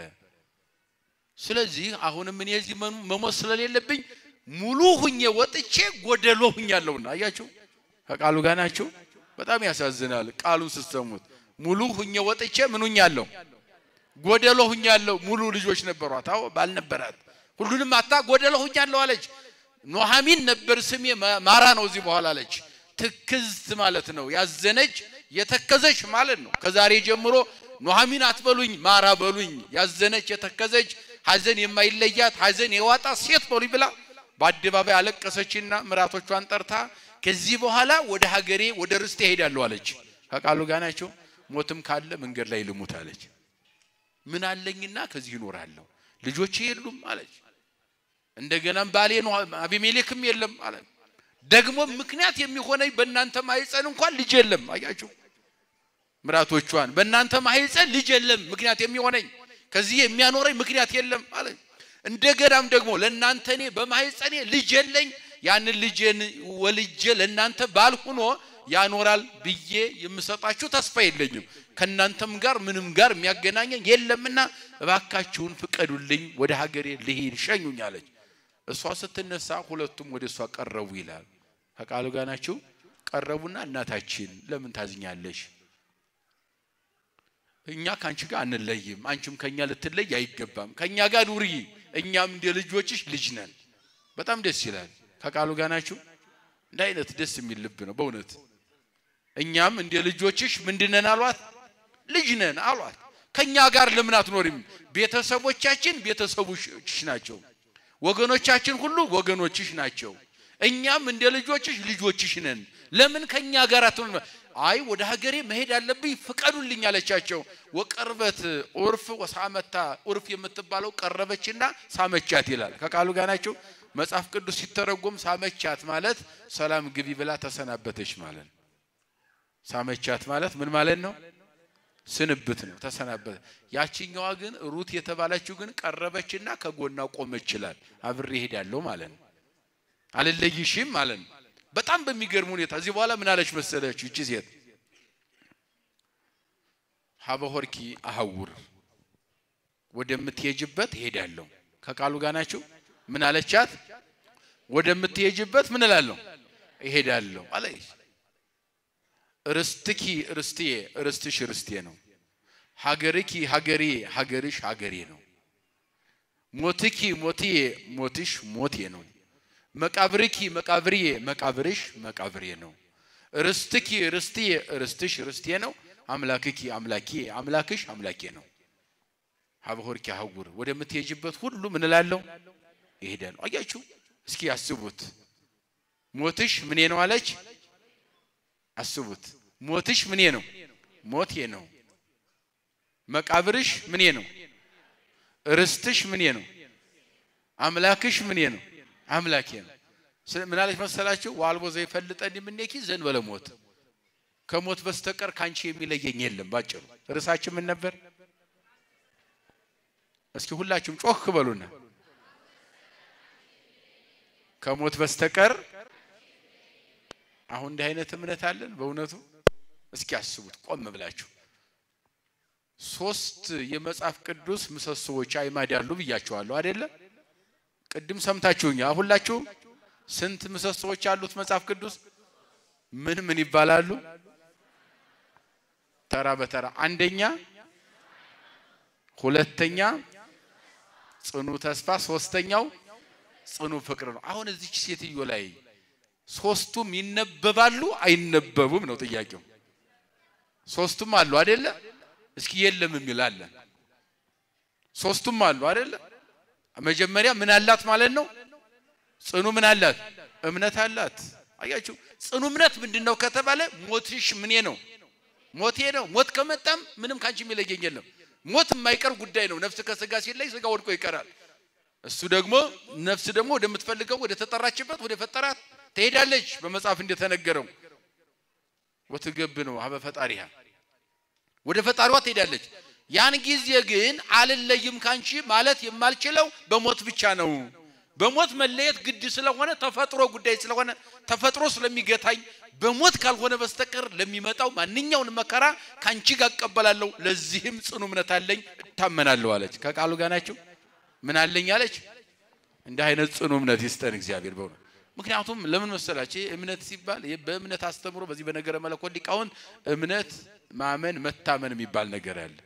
ስለዚህ አሁንም እኔ እዚህ መሞት ስለሌለብኝ ሙሉ ሁኜ ወጥቼ ጎደሎ ሁኛለሁና። አያችሁ ከቃሉ ጋር ናችሁ። በጣም ያሳዝናል ቃሉን ስትሰሙት ሙሉ ሁኜ ወጥቼ ምን ሁኛለሁ? ጎደሎ ሁኛለሁ። ሙሉ ልጆች ነበሯት። አዎ ባል ነበራት። ሁሉንም አታ ጎደሎ ሁኛለሁ አለች። ኖሃሚን ነበር ስሜ ማራ ነው እዚህ በኋላ አለች። ትክዝት ማለት ነው ያዘነች የተከዘች ማለት ነው። ከዛሬ ጀምሮ ኖሃሚን አትበሉኝ ማራ በሉኝ። ያዘነች የተከዘች ሐዘን የማይለያት ሐዘን የዋጣ ሴት በሉኝ ብላ በአደባባይ አለቀሰችና ምራቶቿን ጠርታ ከዚህ በኋላ ወደ ሀገሬ ወደ ርስቴ እሄዳለሁ አለች። ከቃሉ ጋር ናቸው። ሞትም ካለ መንገድ ላይ ልሙት አለች። ምን አለኝና ከዚህ ይኖራለሁ፣ ልጆቼ የሉም አለች። እንደገናም ባሌ ነው አቢሜሌክም የለም አለ። ደግሞ ምክንያት የሚሆነኝ በእናንተ ማህፀን እንኳን ልጅ የለም። አያችሁ ምራቶቿን በእናንተ ማህፀን ልጅ የለም፣ ምክንያት የሚሆነኝ ከዚህ የሚያኖረኝ ምክንያት የለም አለ። እንደገናም ደግሞ ለእናንተ እኔ በማህፀኔ ልጅ የለኝ፣ ያንን ልጄን ወልጄ ለእናንተ ባል ሆኖ ያኖራል ብዬ የምሰጣችሁ ተስፋ የለኝም። ከእናንተም ጋር ምንም ጋር የሚያገናኘኝ የለምና እባካችሁን ፍቀዱልኝ፣ ወደ ሀገሬ ልሂድ፣ ሸኙኝ አለች። እሷ ስትነሳ ሁለቱም ወደ እሷ ቀረቡ ይላል። ከቃሉ ጋር ናችሁ። ቀረቡና እናታችን ለምን ታዝኛለሽ? እኛ ከአንቺ ጋር አንለይም፣ አንቺም ከኛ ልትለይ አይገባም። ከኛ ጋር ኑሪ፣ እኛም እንደ ልጆችሽ ልጅ ነን። በጣም ደስ ይላል። ከቃሉ ጋር ናችሁ። እንደ አይነት ደስ የሚል ልብ ነው በእውነት እኛም እንደ ልጆችሽ ምንድነን አሏት? ልጅ ነን አሏት። ከኛ ጋር ለምን አትኖሪም? ቤተሰቦቻችን ቤተሰቦችሽ ናቸው፣ ወገኖቻችን ሁሉ ወገኖችሽ ናቸው። እኛም እንደ ልጆችሽ ልጆችሽ ነን። ለምን ከኛ ጋር አትኖሪም? አይ ወደ ሀገሬ መሄድ አለብኝ ፍቀዱልኝ አለቻቸው። ወቀርበት ዑርፍ ወሳመታ ዑርፍ የምትባለው ቀረበችና ሳመቻት ይላል። ከቃሉ ጋር ናቸው። መጽሐፍ ቅዱስ ሲተረጎም ሳመቻት ማለት ሰላም ግቢ ብላ ተሰናበተች ማለት ነው። ሳመቻት ማለት ምን ማለት ነው? ስንብት ነው፣ ተሰናበተ። ያችኛዋ ግን ሩት የተባለችው ግን ቀረበችና ከጎና ቆመች ይላል። አብሬ እሄዳለሁ ማለት ነው፣ አልለይሽም ማለት ነው። በጣም በሚገርም ሁኔታ እዚህ በኋላ ምን አለች መሰለችው ይቺ ሴት ሀበሆርኪ አሐውር ወደምትሄጅበት እሄዳለሁ። ከቃሉ ጋር ናችሁ። ምን አለቻት? ወደምትሄጅበት ምን እላለሁ እሄዳለሁ አለች። ርስትኪ ርስትዬ ርስትሽ ርስቴ ነው። ሀገርኪ ሀገሬ ሀገርሽ ሀገሬ ነው። ሞትኪ ሞትዬ ሞትሽ ሞቴ ነው። መቃብርኪ መቃብርዬ መቃብርሽ መቃብሬ ነው። ርስትኪ ርስትዬ ርስትሽ ርስቴ ነው። አምላክኪ አምላኬ አምላክሽ አምላኬ ነው። ሀበሆርኪ አሐውር ወደምትሄጅበት ሁሉ ምን እላለሁ ይሄዳል። አያችሁ እስኪ አስቡት። ሞትሽ ምኔ ነው አለች። አስቡት። ሞትሽ ምኔ ነው? ሞቴ ነው። መቃብርሽ ምኔ ነው? ርስትሽ ምኔ ነው? አምላክሽ ምኔ ነው? አምላኬ ነው። ምን አለች መሰላችሁ? ዋልቦ ዘይፈልጠኒ እምኔኪ ዘእንበለ ሞት ከሞት በስተቀር ካንቺ የሚለየኝ የለም። ባጭሩ ርዕሳችን ምን ነበር? እስኪ ሁላችሁም ጮክ በሉና ከሞት በስተቀር አሁን እንዲህ አይነት እምነት አለን በእውነቱ? እስኪ አስቡት ቆም ብላችሁ። ሶስት የመጽሐፍ ቅዱስ ምሰሶዎች አይማድ ያሉ ብያችኋለሁ አይደለ? ቅድም ሰምታችሁኛ። ሁላችሁም ስንት ምሰሶዎች አሉት መጽሐፍ ቅዱስ? ምን ምን ይባላሉ? ተራ በተራ አንደኛ፣ ሁለተኛ ጽኑ ተስፋ፣ ሶስተኛው ጽኑ ፍቅር ነው። አሁን እዚች ሴትዮ ላይ ሶስቱም ይነበባሉ አይነበቡም ነው ጥያቄው። ሶስቱም አሉ አይደለ? እስኪ የለም የሚል አለ። ሶስቱም አሉ አይደለ? መጀመሪያ ምን አላት ማለት ነው? ጽኑ ምን አላት? እምነት አላት። አያችሁ፣ ጽኑ እምነት ምንድን ነው ከተባለ ሞትሽ ምኔ ነው? ሞቴ ነው። ሞት ከመጣም ምንም ካንቺ የሚለየኝ የለም። ሞት የማይቀር ጉዳይ ነው። ነፍስ ከስጋ ሲለይ ስጋ ወድቆ ይቀራል። እሱ ደግሞ ነፍስ ደግሞ ወደምትፈልገው ወደ ተጠራችበት ወደ ፈጠራት ትሄዳለች። በመጽሐፍ እንደተነገረው ወትገብ ነው ሀበ ፈጣሪሃ ወደ ፈጣሪዋ ትሄዳለች። ያን ጊዜ ግን አልለይም ካንቺ ማለት የማልችለው በሞት ብቻ ነው። በሞት መለየት ግድ ስለሆነ ተፈጥሮ ጉዳይ ስለሆነ ተፈጥሮ ስለሚገታኝ በሞት ካልሆነ በስተቀር ለሚመጣው ማንኛውን መከራ ካንቺ ጋር እቀበላለሁ። ለዚህም ጽኑ እምነት አለኝ እታመናለሁ አለች። ከቃሉ ጋር ናቸው። ምን አለኝ አለች። እንዲህ አይነት ጽኑ እምነት ይስጠን እግዚአብሔር በእውነት ምክንያቱም ለምን መሰላችሁ? እምነት ሲባል በእምነት አስተምሮ በዚህ በነገረ መለኮት ሊቃውንት እምነት ማመን መታመን የሚባል ነገር አለ።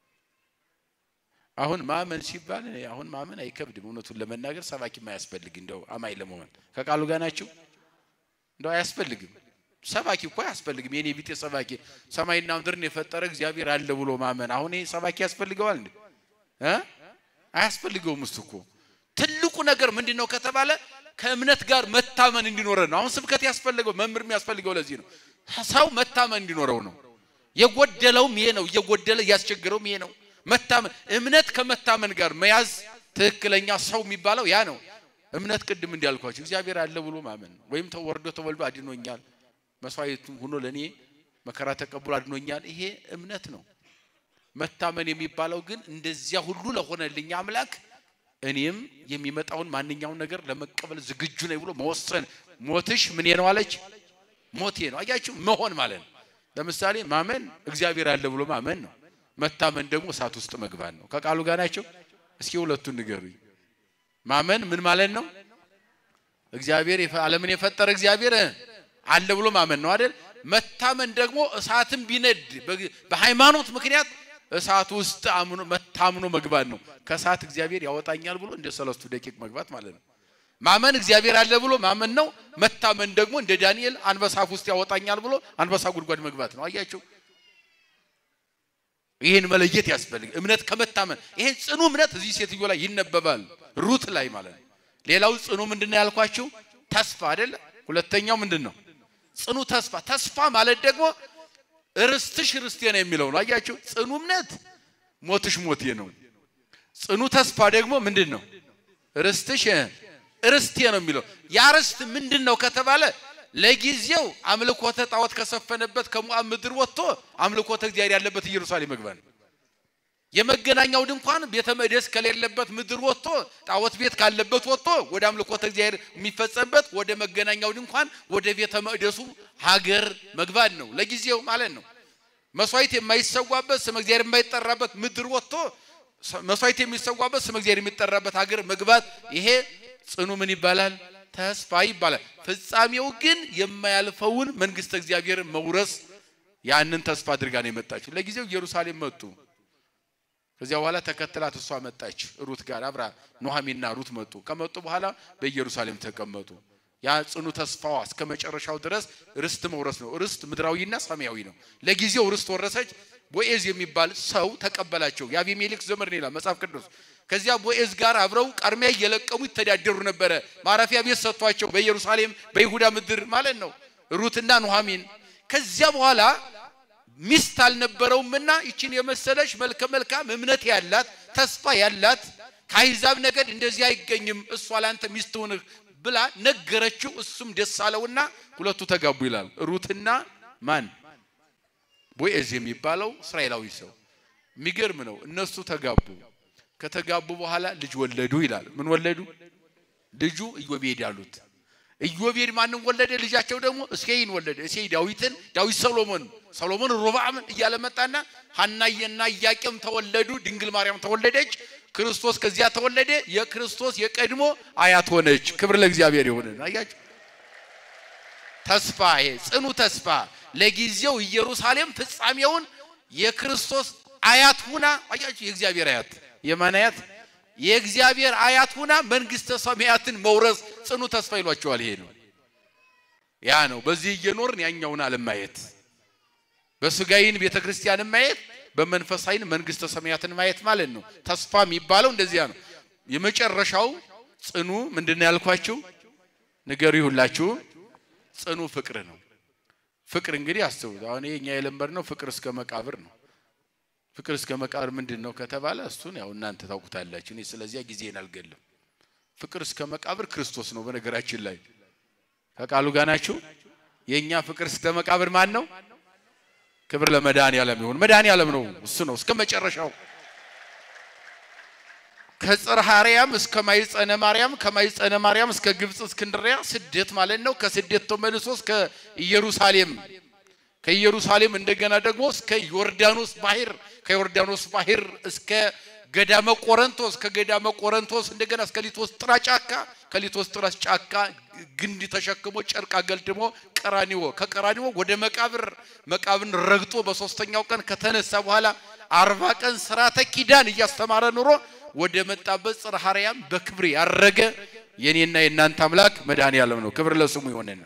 አሁን ማመን ሲባል አሁን ማመን አይከብድም። እውነቱን ለመናገር ሰባኪም አያስፈልግ እንደው አማኝ ለመሆን ከቃሉ ጋር ናቸው። እንደው አያስፈልግም። ሰባኪ እኮ አያስፈልግም። የኔ ቢጤ ሰባኪ ሰማይና ምድርን የፈጠረ እግዚአብሔር አለ ብሎ ማመን አሁን ይሄ ሰባኪ ያስፈልገዋል እንዴ? እ አያስፈልገውም። እሱ እኮ ትልቁ ነገር ምንድን ነው ከተባለ ከእምነት ጋር መታመን እንዲኖረን ነው። አሁን ስብከት ያስፈልገው መምህር የሚያስፈልገው ለዚህ ነው። ሰው መታመን እንዲኖረው ነው። የጎደለውም ይሄ ነው። እየጎደለ እያስቸገረውም ይሄ ነው። መታመን እምነት ከመታመን ጋር መያዝ ትክክለኛ ሰው የሚባለው ያ ነው። እምነት ቅድም እንዳልኳቸው እግዚአብሔር አለ ብሎ ማመን ነው። ወይም ተወርዶ ተወልዶ አድኖኛል፣ መስዋዕት ሆኖ ለእኔ መከራ ተቀብሎ አድኖኛል። ይሄ እምነት ነው። መታመን የሚባለው ግን እንደዚያ ሁሉ ለሆነልኝ አምላክ እኔም የሚመጣውን ማንኛውን ነገር ለመቀበል ዝግጁ ነኝ ብሎ መወሰን። ሞትሽ ምን ነው አለች። ሞቴ ነው። አያችሁ መሆን ማለት ነው። ለምሳሌ ማመን እግዚአብሔር አለ ብሎ ማመን ነው። መታመን ደግሞ እሳት ውስጥ መግባት ነው። ከቃሉ ጋር ናቸው። እስኪ ሁለቱን ንገሩኝ። ማመን ምን ማለት ነው? እግዚአብሔር ዓለምን የፈጠረ እግዚአብሔር አለ ብሎ ማመን ነው አይደል? መታመን ደግሞ እሳትን ቢነድ በሃይማኖት ምክንያት እሳት ውስጥ አምኖ መታምኖ መግባት ነው። ከእሳት እግዚአብሔር ያወጣኛል ብሎ እንደ ሰለስቱ ደቂቅ መግባት ማለት ነው። ማመን እግዚአብሔር አለ ብሎ ማመን ነው። መታመን ደግሞ እንደ ዳንኤል አንበሳ አፍ ውስጥ ያወጣኛል ብሎ አንበሳ ጉድጓድ መግባት ነው። አያችሁ፣ ይህን መለየት ያስፈልግ እምነት ከመታመን ይሄ ጽኑ እምነት እዚህ ሴትዮ ላይ ይነበባል፣ ሩት ላይ ማለት ነው። ሌላው ጽኑ ምንድን ነው ያልኳችሁ? ተስፋ አይደለ? ሁለተኛው ምንድን ነው? ጽኑ ተስፋ። ተስፋ ማለት ደግሞ ርስትሽ ርስቴ ነው የሚለው ነው። አያችሁ ጽኑ እምነት ሞትሽ ሞቴ ነው። ጽኑ ተስፋ ደግሞ ምንድን ነው? ርስትሽ ርስቴ ነው የሚለው። ያ ርስት ምንድን ነው ከተባለ ለጊዜው አምልኮተ ጣዖት ከሰፈነበት ከሞዓብ ምድር ወጥቶ አምልኮተ እግዚአብሔር ያለበት ኢየሩሳሌም መግባት ነው። የመገናኛው ድንኳን ቤተ መቅደስ ከሌለበት ምድር ወጥቶ ጣዖት ቤት ካለበት ወጥቶ ወደ አምልኮተ እግዚአብሔር የሚፈጸምበት ወደ መገናኛው ድንኳን ወደ ቤተ መቅደሱ ሀገር መግባት ነው። ለጊዜው ማለት ነው። መስዋዕት የማይሰዋበት ስመ እግዚአብሔር የማይጠራበት ምድር ወጥቶ መስዋዕት የሚሰዋበት ስመ እግዚአብሔር የሚጠራበት ሀገር መግባት፣ ይሄ ጽኑ ምን ይባላል? ተስፋ ይባላል። ፍጻሜው ግን የማያልፈውን መንግስተ እግዚአብሔርን መውረስ ያንን ተስፋ አድርጋ ነው የመጣችው። ለጊዜው ኢየሩሳሌም መጡ። ከዚያ በኋላ ተከትላት እሷ መጣች። ሩት ጋር አብራ ኑሐሚንና ሩት መጡ። ከመጡ በኋላ በኢየሩሳሌም ተቀመጡ። ያ ጽኑ ተስፋዋ እስከ መጨረሻው ድረስ ርስት መውረስ ነው። ርስት ምድራዊና ሰማያዊ ነው። ለጊዜው ርስት ወረሰች። ቦኤዝ የሚባል ሰው ተቀበላቸው። የአቢሜሌክ ዘመድ ነው ይላል መጽሐፍ ቅዱስ። ከዚያ ቦኤዝ ጋር አብረው ቃርሚያ እየለቀሙ ይተዳደሩ ነበረ። ማረፊያ ቤት ሰጥቷቸው በኢየሩሳሌም በይሁዳ ምድር ማለት ነው ሩትና ኑሐሚን። ከዚያ በኋላ ሚስት አልነበረውምና ይችን የመሰለች መልከ መልካም እምነት ያላት ተስፋ ያላት ከአሕዛብ ነገድ እንደዚህ አይገኝም፣ እሷ ላንተ ሚስት ትሁንህ ብላ ነገረችው። እሱም ደስ አለውና ሁለቱ ተጋቡ ይላል። ሩትና ማን ቦዔዝ የሚባለው እስራኤላዊ ሰው የሚገርም ነው። እነሱ ተጋቡ። ከተጋቡ በኋላ ልጅ ወለዱ ይላል። ምን ወለዱ? ልጁ ኢዮቤድ ያሉት። ኢዮቤድ ማንን ወለደ? ልጃቸው ደግሞ እሴይን ወለደ። እሴይ ዳዊትን፣ ዳዊት ሰሎሞን፣ ሰሎሞን ሮብዓምን እያለ መጣና ሐናዬና ኢያቄም ተወለዱ። ድንግል ማርያም ተወለደች። ክርስቶስ ከዚያ ተወለደ። የክርስቶስ የቀድሞ አያት ሆነች። ክብር ለእግዚአብሔር ይሁን። አያችሁ ተስፋ ይሄ ጽኑ ተስፋ ለጊዜው ኢየሩሳሌም ፍጻሜውን የክርስቶስ አያት ሁና አያችሁ የእግዚአብሔር አያት የማን አያት የእግዚአብሔር አያት ሁና መንግስተ ሰማያትን መውረስ ጽኑ ተስፋ ይሏቸዋል ይሄ ነው ያ ነው በዚህ እየኖርን ያኛውን ዓለም ማየት በስጋይን ቤተ ክርስቲያንን ማየት በመንፈሳይን መንግስተ ሰማያትን ማየት ማለት ነው ተስፋ የሚባለው እንደዚያ ነው የመጨረሻው ጽኑ ምንድን ነው ያልኳችሁ ንገሩ ይሁላችሁ ጽኑ ፍቅር ነው። ፍቅር እንግዲህ አስቡት። አሁን ይሄ እኛ የለመድነው ፍቅር እስከ መቃብር ነው። ፍቅር እስከ መቃብር ምንድን ነው ከተባለ እሱን ያው እናንተ ታውቁታላችሁ። እኔ ስለዚያ ጊዜን አልገልም። ፍቅር እስከ መቃብር ክርስቶስ ነው። በነገራችን ላይ ከቃሉ ጋር ናችሁ። የእኛ ፍቅር እስከ መቃብር ማን ነው? ክብር ለመድኃኔዓለም ይሁን። መድኃኔዓለም ነው፣ እሱ ነው እስከ መጨረሻው ከጽርሐ አርያም እስከ ማይጸነ ማርያም ከማይጸነ ማርያም እስከ ግብፅ እስክንድሪያ ስደት ማለት ነው። ከስደት ተመልሶ እስከ ኢየሩሳሌም ከኢየሩሳሌም እንደገና ደግሞ እስከ ዮርዳኖስ ባህር ከዮርዳኖስ ባህር እስከ ገዳመ ቆረንቶስ ከገዳመ ቆረንቶስ እንደገና እስከ ሊቶስጥራ ጫካ ከሊቶስጥራ ጫካ ግንድ ተሸክሞ ጨርቅ አገልድሞ ቀራኒዎ ከቀራኒዎ ወደ መቃብር መቃብርን ረግጦ በሶስተኛው ቀን ከተነሳ በኋላ አርባ ቀን ስርዓተ ኪዳን እያስተማረ ኑሮ ወደ መጣበት ጽርሐ አርያም በክብር ያረገ የኔና የእናንተ አምላክ መድኃኔዓለም ነው። ክብር ለስሙ ይሆንና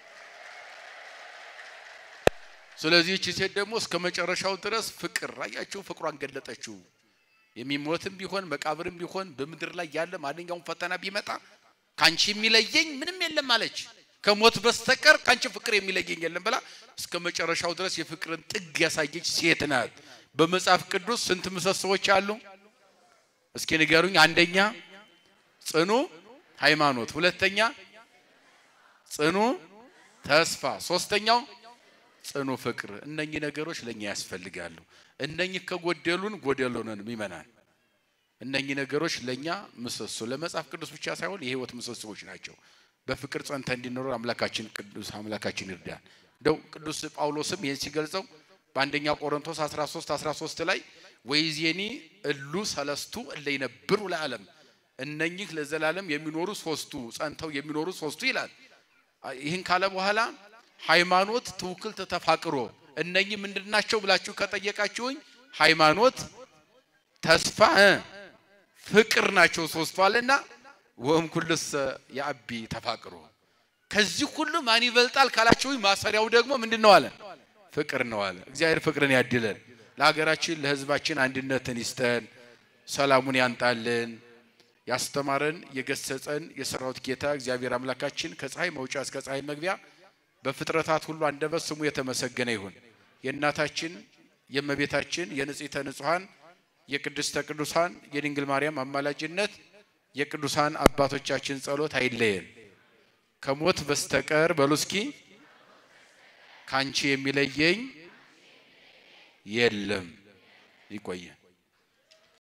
ስለዚህ እቺ ሴት ደግሞ እስከ መጨረሻው ድረስ ፍቅር አያችሁ፣ ፍቅሯን ገለጠችው። የሚሞትም ቢሆን መቃብርም ቢሆን በምድር ላይ ያለ ማንኛውም ፈተና ቢመጣ ካንቺ የሚለየኝ ምንም የለም አለች። ከሞት በስተቀር ካንቺ ፍቅር የሚለየኝ የለም ብላ እስከ መጨረሻው ድረስ የፍቅርን ጥግ ያሳየች ሴት ናት። በመጽሐፍ ቅዱስ ስንት ምሰሶዎች አሉ? እስኪ ንገሩኝ። አንደኛ ጽኑ ሃይማኖት፣ ሁለተኛ ጽኑ ተስፋ፣ ሶስተኛው ጽኑ ፍቅር። እነኚህ ነገሮች ለኛ ያስፈልጋሉ። እነኚህ ከጎደሉን ጎደሉንን ይመናል። እነኚህ ነገሮች ለኛ ምሰሶ ለመጽሐፍ ቅዱስ ብቻ ሳይሆን የህይወት ምሰሶዎች ናቸው። በፍቅር ጸንተ እንዲኖር አምላካችን ቅዱስ አምላካችን ይርዳል። እንደው ቅዱስ ጳውሎስም ይህን ሲገልጸው በአንደኛ ቆሮንቶስ 13 13 ላይ ወይዜኒ እሉ ሰለስቱ እለ ይነብሩ ለዓለም እነኚህ ለዘላለም የሚኖሩ ሶስቱ ጸንተው የሚኖሩ ሶስቱ ይላል። ይህን ካለ በኋላ ሃይማኖት፣ ትውክልት፣ ተፋቅሮ እነኚህ ምንድናቸው ብላችሁ ከጠየቃችሁኝ ሃይማኖት፣ ተስፋ፣ ፍቅር ናቸው ሶስቱ አለና ወም ኩልሰ የአቢ ተፋቅሮ ከዚህ ሁሉ ማን ይበልጣል ካላችሁኝ ማሰሪያው ደግሞ ምንድን ነው አለ ፍቅር ነው አለ። እግዚአብሔር ፍቅርን ያድለን። ለሀገራችን ለሕዝባችን አንድነትን ይስጠን፣ ሰላሙን ያንጣልን። ያስተማረን የገሰጸን የሰራዊት ጌታ እግዚአብሔር አምላካችን ከፀሐይ መውጫ እስከ ፀሐይ መግቢያ በፍጥረታት ሁሉ አንደበት ስሙ የተመሰገነ ይሁን። የእናታችን የእመቤታችን የንጽሕተ ንጹሐን የቅድስተ ቅዱሳን የድንግል ማርያም አማላጅነት የቅዱሳን አባቶቻችን ጸሎት አይለየን። ከሞት በስተቀር በሉ እስኪ ካንቺ የሚለየኝ የለም። ይቆየን።